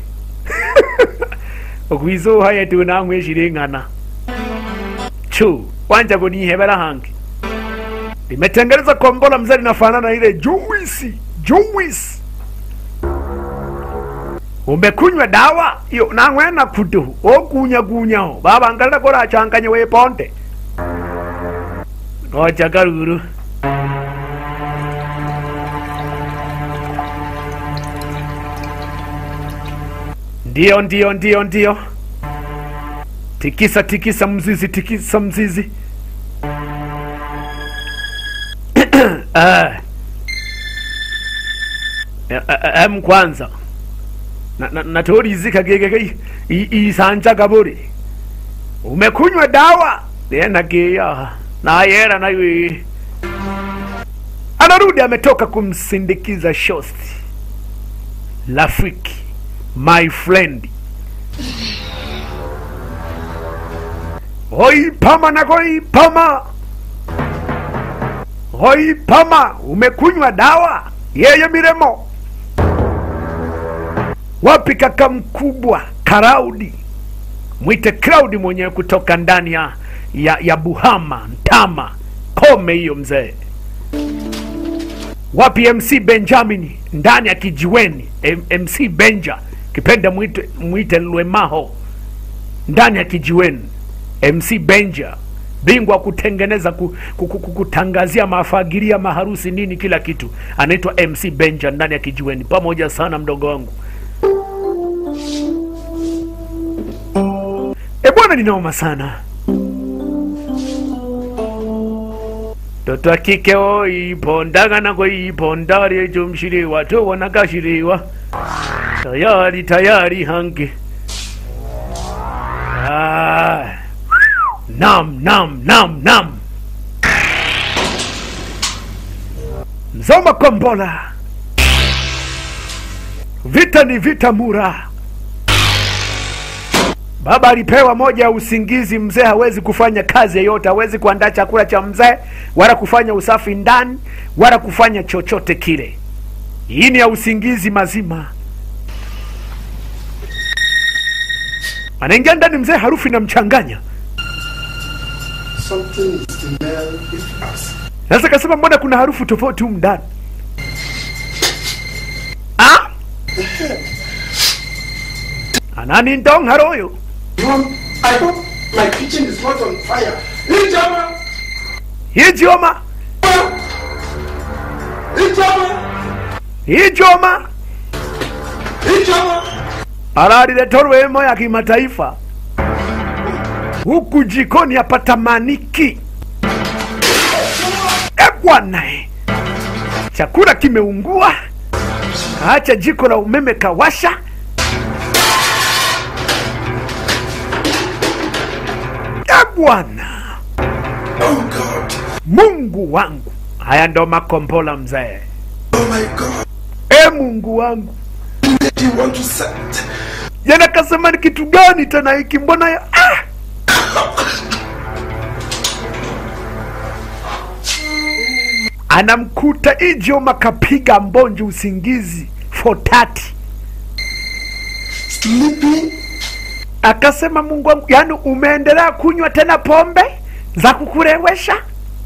okwizuha yetu namweshiling'ana chu wanja kunihebera hangi limetengeneza kombola mzee linafanana na ile juisi juisi umekunywa dawa iyo nang'wena kutu okunyakunyaho babangalira korachanganya weponde nocha karuru ndio ndio ndio ndio tikisa tikisa mzizi tikisa mzizi Ah. Eh, eh, em kwanza Na- na- natorizika gegeke isanja kaburi umekunywa dawa tena geya nayera nayo anarudi ametoka kumsindikiza shosti rafiki my friend hoipama na hoipama hoipama umekunywa dawa yeye miremo wapi kaka mkubwa karaudi mwite kraudi mwenyewe kutoka ndani ya, ya, ya buhama ntama kome hiyo mzee wapi mc benjamin ndani ya kijiweni M- mc benja kipenda mwite, mwite lwemaho ndani ya kijiweni mc benja bingwa kutengeneza ku, ku, ku, ku- kutangazia mafagiria maharusi nini kila kitu anaitwa mc benja ndani ya kijiweni pamoja sana mdogo wangu e bwana ninaoma sana toto wa kike oipondagana koipondari ejo mshiriwa tobonaka shiriwa tayari tayari hange ah. nam nam nam nam mzoma kombola vita ni vita mura Baba alipewa moja ya usingizi. Mzee hawezi kufanya kazi yoyote, hawezi kuandaa chakula cha mzee, wala kufanya usafi ndani, wala kufanya chochote kile. Hii ni ya usingizi mazima. Anaingia ndani, mzee harufu inamchanganya. Something is smell if us. Sasa kasema, mbona kuna harufu tofauti humu ndani? Ah? Anani ndong haroyo Mom, I hope my kitchen is not on fire. Ijama! hijoma Ijama! hijoma Ijama! alaliletorwemo ya kimataifa huku jikoni hapatamaniki. E bwana, e. chakula kimeungua, kaacha jiko la umeme kawasha. E bwana, Oh God! Mungu wangu haya ndo makombola mzee Oh my God. e mungu wangu Did you want to send? jana kasema ni kitu gani tena hiki mbona ya ah! anamkuta ijoma kapiga mbonjo usingizi for 30 Sleeping? akasema mungu wangu yani umeendelea kunywa tena pombe za kukurewesha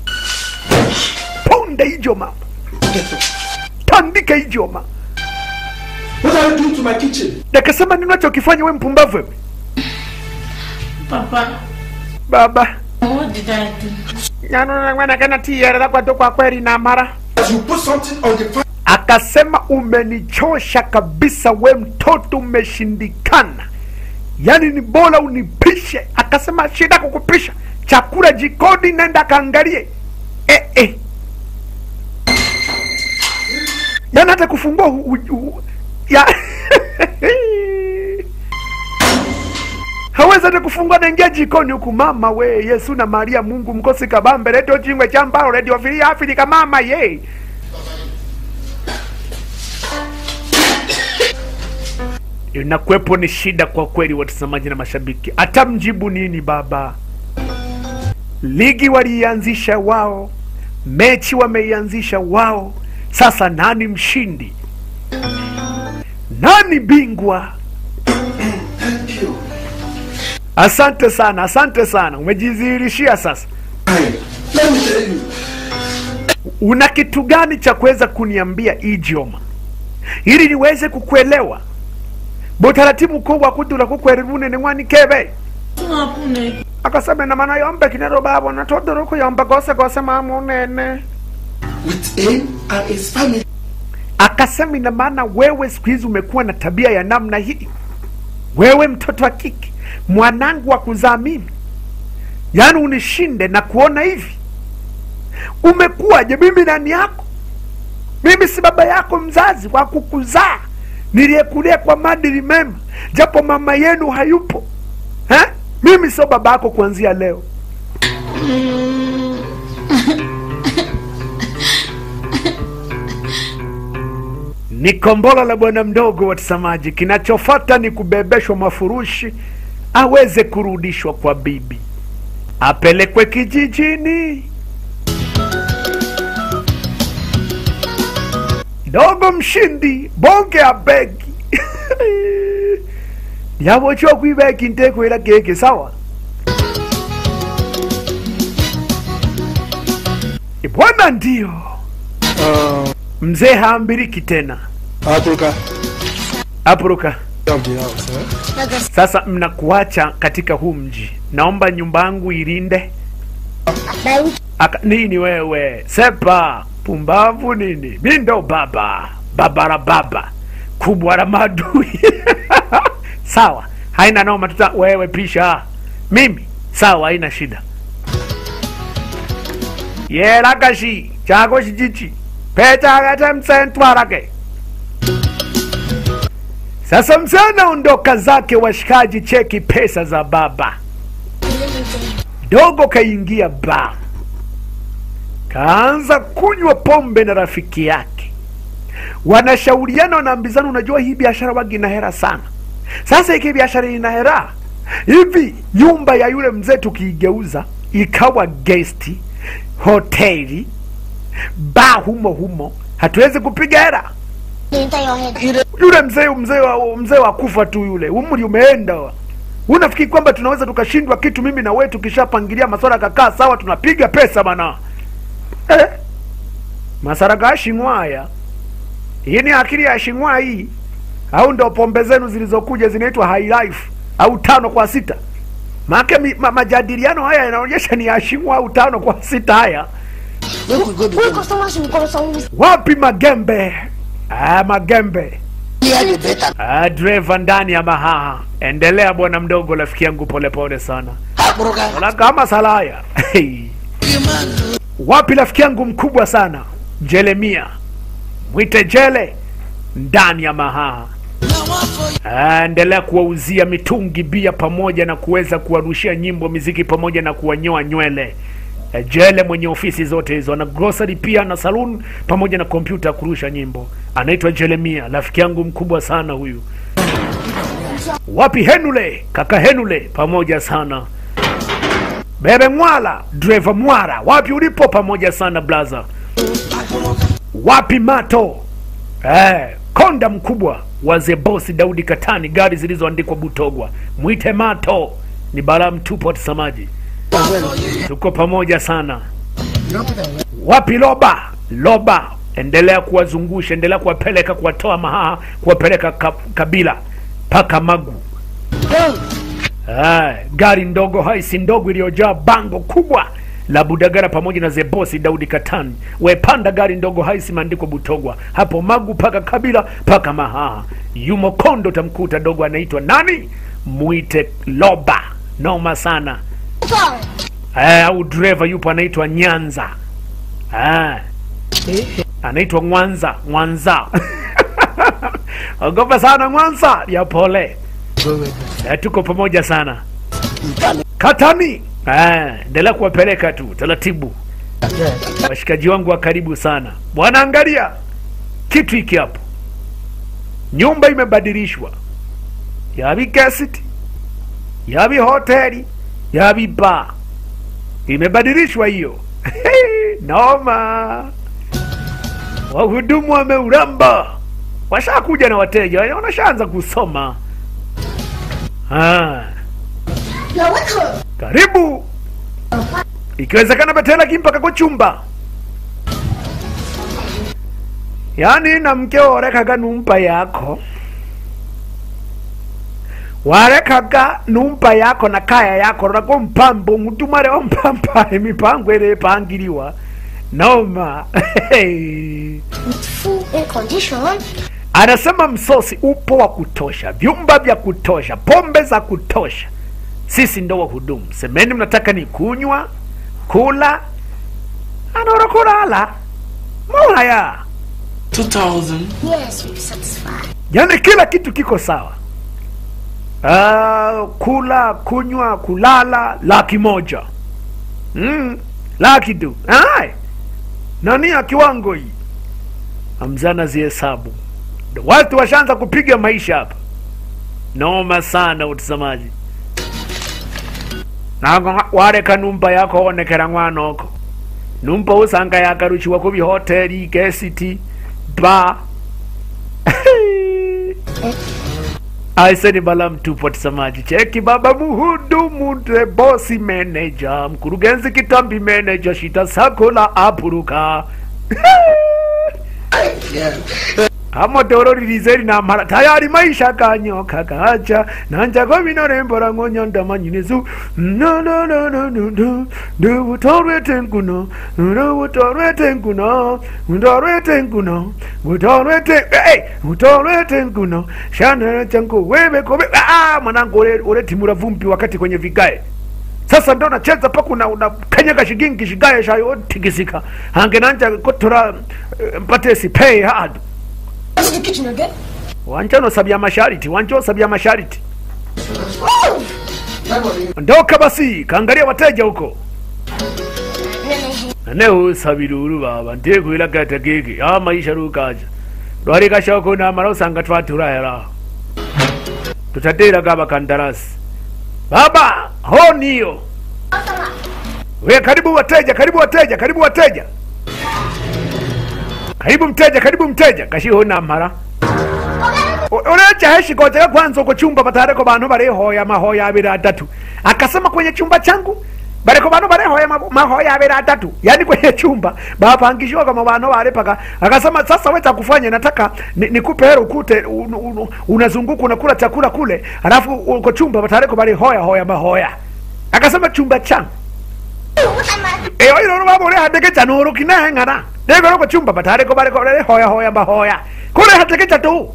ponde ijoma tandika ijoma What are you doing to my kitchen? nakasema nini unachokifanya we mpumbavu wewe Papa, baba what did I do? yanonang'wanakana tiyerera kwatu kwa kweli na mara As you put something on the fire, akasema umenichosha kabisa we mtoto umeshindikana yaani ni bora unipishe akasema shida kukupisha chakula jikoni nenda kaangalie eh, eh. yaani hata kufungua hu, hu, hu, ya hawezi hata kufungua naingia jikoni huku mama we yesu na maria mungu mkosi kabambe redio chingwe cha mbao redio filia afilika mama ye inakuwepo ni shida kwa kweli watazamaji na mashabiki hata mjibu nini baba ligi waliianzisha wao mechi wameianzisha wao sasa nani mshindi nani bingwa thank you. asante sana asante sana umejidhihirishia sasa Fine. Let me tell you. una kitu gani cha kuweza kuniambia idioma ili niweze kukuelewa butaratibu kubwa kudula kukwererunene mwani kebe Hakuna akasema na maana yombe kinero babo na todoro kuyomba gose gose mama unene With him and his family. akasema ina maana wewe siku hizi umekuwa na tabia ya namna hii wewe mtoto wa kike mwanangu wa kuzaa mimi yaani unishinde na kuona hivi umekuwaje mimi nani yako mimi si baba yako mzazi wa kukuzaa niliyekulia kwa madili mema japo mama yenu hayupo ha? mimi sio baba yako kuanzia leo ni kombolo la bwana mdogo watazamaji kinachofata ni kubebeshwa mafurushi aweze kurudishwa kwa bibi apelekwe kijijini dogo mshindi bonge abegi yavochwa kwibeki ntekwera keke sawa bwana ndio mzee haambiriki tena Africa apuruka of the house, eh? sasa mnakuacha katika huu mji naomba nyumba yangu ilinde Aka, nini wewe sepa pumbavu nini mi ndo baba baba la baba kubwa la madui sawa haina noma tuta wewe pisha mimi sawa haina shida yerakashi chako shichichi pechakete msentwarake sasa mzee anaondoka zake washikaji cheki pesa za baba dogo kaingia ba kaanza kunywa pombe na rafiki yake wanashauriana wanaambizana unajua hii biashara wagi ina hera sana sasa iki biashara ina hera hivi nyumba ya yule mzee tukiigeuza ikawa gesti hoteli ba humo humo hatuwezi kupiga hera Enter your head. yule mzee mzee wa mzee wa kufa tu yule umri umeenda wa. unafikiri kwamba tunaweza tukashindwa kitu mimi na wewe tukishapangilia maswala kakaa sawa tunapiga pesa bana eh? masara ga shingwaya hii ni akili ya shingwa hii au ndo pombe zenu zilizokuja zinaitwa high life au tano kwa sita maake mi, ma, majadiliano haya yanaonyesha ni ya shingwa au tano kwa sita haya Who customers will come some wapi magembe ah, magembe Ah, dreva ndani ya mahaha endelea bwana mdogo rafiki yangu polepole sana Ona kama salaya Hey. wapi rafiki yangu mkubwa sana jeremia mwite jele ndani ya mahaha Ah, endelea kuwauzia mitungi bia pamoja na kuweza kuwarushia nyimbo miziki pamoja na kuwanyoa nywele eh, jele mwenye ofisi zote hizo ana grocery pia na saloon pamoja na kompyuta ya kurusha nyimbo anaitwa jeremia rafiki yangu mkubwa sana huyu wapi henule kaka henule pamoja sana bebe mwala dreva mwara wapi ulipo pamoja sana blaza wapi mato eh, konda mkubwa wa zebosi daudi katani gari zilizoandikwa butogwa mwite mato ni balaa mtupu watazamaji tuko pamoja sana wapi loba loba endelea kuwazungusha endelea kuwapeleka kuwatoa mahaha kuwapeleka ka, kabila mpaka magu Ah, gari ndogo haisi ndogo iliyojaa bango kubwa la Budagara pamoja na Zebosi Daudi Katani. Wepanda gari ndogo haisi imeandikwa Butogwa hapo Magu paka Kabila paka Mahaha. Yumo Kondo tamkuta dogo anaitwa nani? Mwite Loba. Noma sana. Eh, au dreva yupo anaitwa Nyanza. Ah. Anaitwa Mwanza, Mwanza. Ogopa sana Mwanza, ya pole. Eh, tuko pamoja sana katani Eh, endelea kuwapeleka tu taratibu washikaji wangu wa karibu sana bwana angalia kitu hiki hapo nyumba imebadilishwa yabi guest yabi hoteli yabi bar imebadilishwa hiyo noma wahudumu wameuramba washakuja na wateja wanashaanza kusoma ah. karibu ikiwezekana betela kimpaka kwa chumba yaani na mkeo orekaga numpa yako warekaga numpa yako na kaya yako rako mpambo mutumareho mpampa emipango ere epangiliwa noma With full air condition. anasema msosi upo wa kutosha vyumba vya kutosha pombe za kutosha sisi ndo wahudumu semeni mnataka ni kunywa kula anaora kulala moya 2000. Yes, we're satisfied. yani kila kitu kiko sawa uh, kula kunywa kulala laki moja mm, laki tu Ai, nani ya kiwango hii amzana zihesabu Ndo watu washaanza kupiga maisha hapa noma sana utazamaji nago wareka numba yako onekera mwanoko numba usanga yagaruchiwa ku bihoteli gesiti ba aise ni bala mtupu watazamaji cheki baba muhudumu de bosi manager mkurugenzi kitambi manager shita sakola apuruka amotoro ririzeri namara tayari maisha kanyoka kacha nanjako vinorembora ng'onyandamanyinizu ndubutorwetenkuno ndubutorwetenkuno utorwetenkuno utorwete utorwetenkuno shanachangu webekobe mwanangu ule- ule timura vumbi wakati kwenye vigae sasa ndo nacheza paka una, una kanyaga shigingi shigaye shayo tikisika hange nanja kotora eh, mpate sipei hadu What's the kitchen again? wanja nosabya mashariti wanja osabya mashariti ndoka basi kaangalia wateja huko nane usabira uru baba ntekwira gata gege ya maisha rukaja rwari gashoko namara usanga twaturahera tutatera gaba kandarasi baba ho niyo we karibu wateja karibu wateja karibu wateja karibu mteja karibu mteja kashiho namara urecha heshikoteka kwanza uko chumba patareko bantu barihoya mahoya abiri atatu akasema kwenye chumba changu bareko bantu barihoya ma- mahoya abiri atatu yani kwenye chumba bapangishiwa kama bantu baripaka akasema sasa we kufanya nataka ni- nikupe hero ukute un, un, unazunguka unakula chakula kule alafu uko chumba patareko barihoya hoya mahoya akasema chumba changu eyo ilo baba ule hatekecha nuru kinengana dego loko chumba patareko bareko hoya hoya mahoya kule hatekecha tu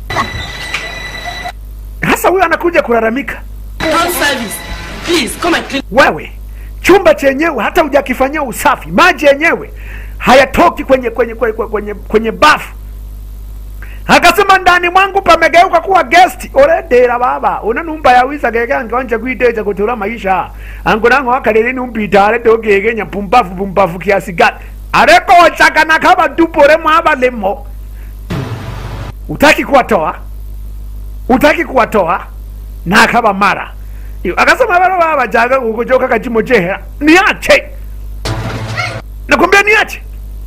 hasa huyo anakuja kulalamika Room service. Please come and clean. wewe chumba chenyewe hata hujakifanyia usafi maji yenyewe hayatoki kwenye kwenye kwenye, kwenye, kwenye bafu akasema ndani mwangu pamegeuka kuwa guest oredera baba una numba ya wisa gege angonje kwiteja kutura maisha angu nango akalele numpitare dogegenya pumbafu pumbafu kiasi gani areko ochakana kama dupore mwabalemo utaki kuwatoa utaki kuwatoa na akaba mara Iyo, akasema baro baba jaga kukujoka kachimo chehera niache nakwambia niache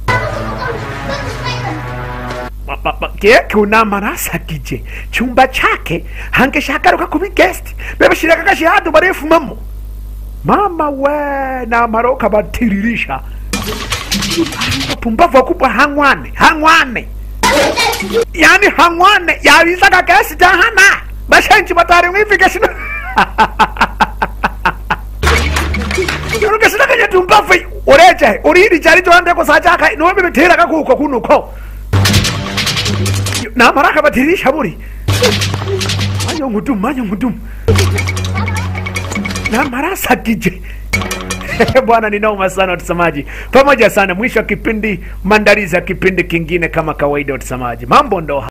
Ba- ba- ba- keke unamarasa kije chumba chake hangeshagaruka kubi guest bebashiraga gashihadu barefumamo mama we namaroka batiririsha pumbavu wakubwa hangwane hangwane yani hangwane yabizaga gesi jahana bashenji batari mwifike shino urugesinakanye tumbavu ureje uriri jari jondeko sajaka niwe bibiteraga kuko kunuko namara akabatirisha buri manyo ngudumu manyo ngudumu namara asakije bwana ni noma sana watazamaji pamoja sana mwisho wa kipindi maandalizi ya kipindi kingine kama kawaida watazamaji mambo ndo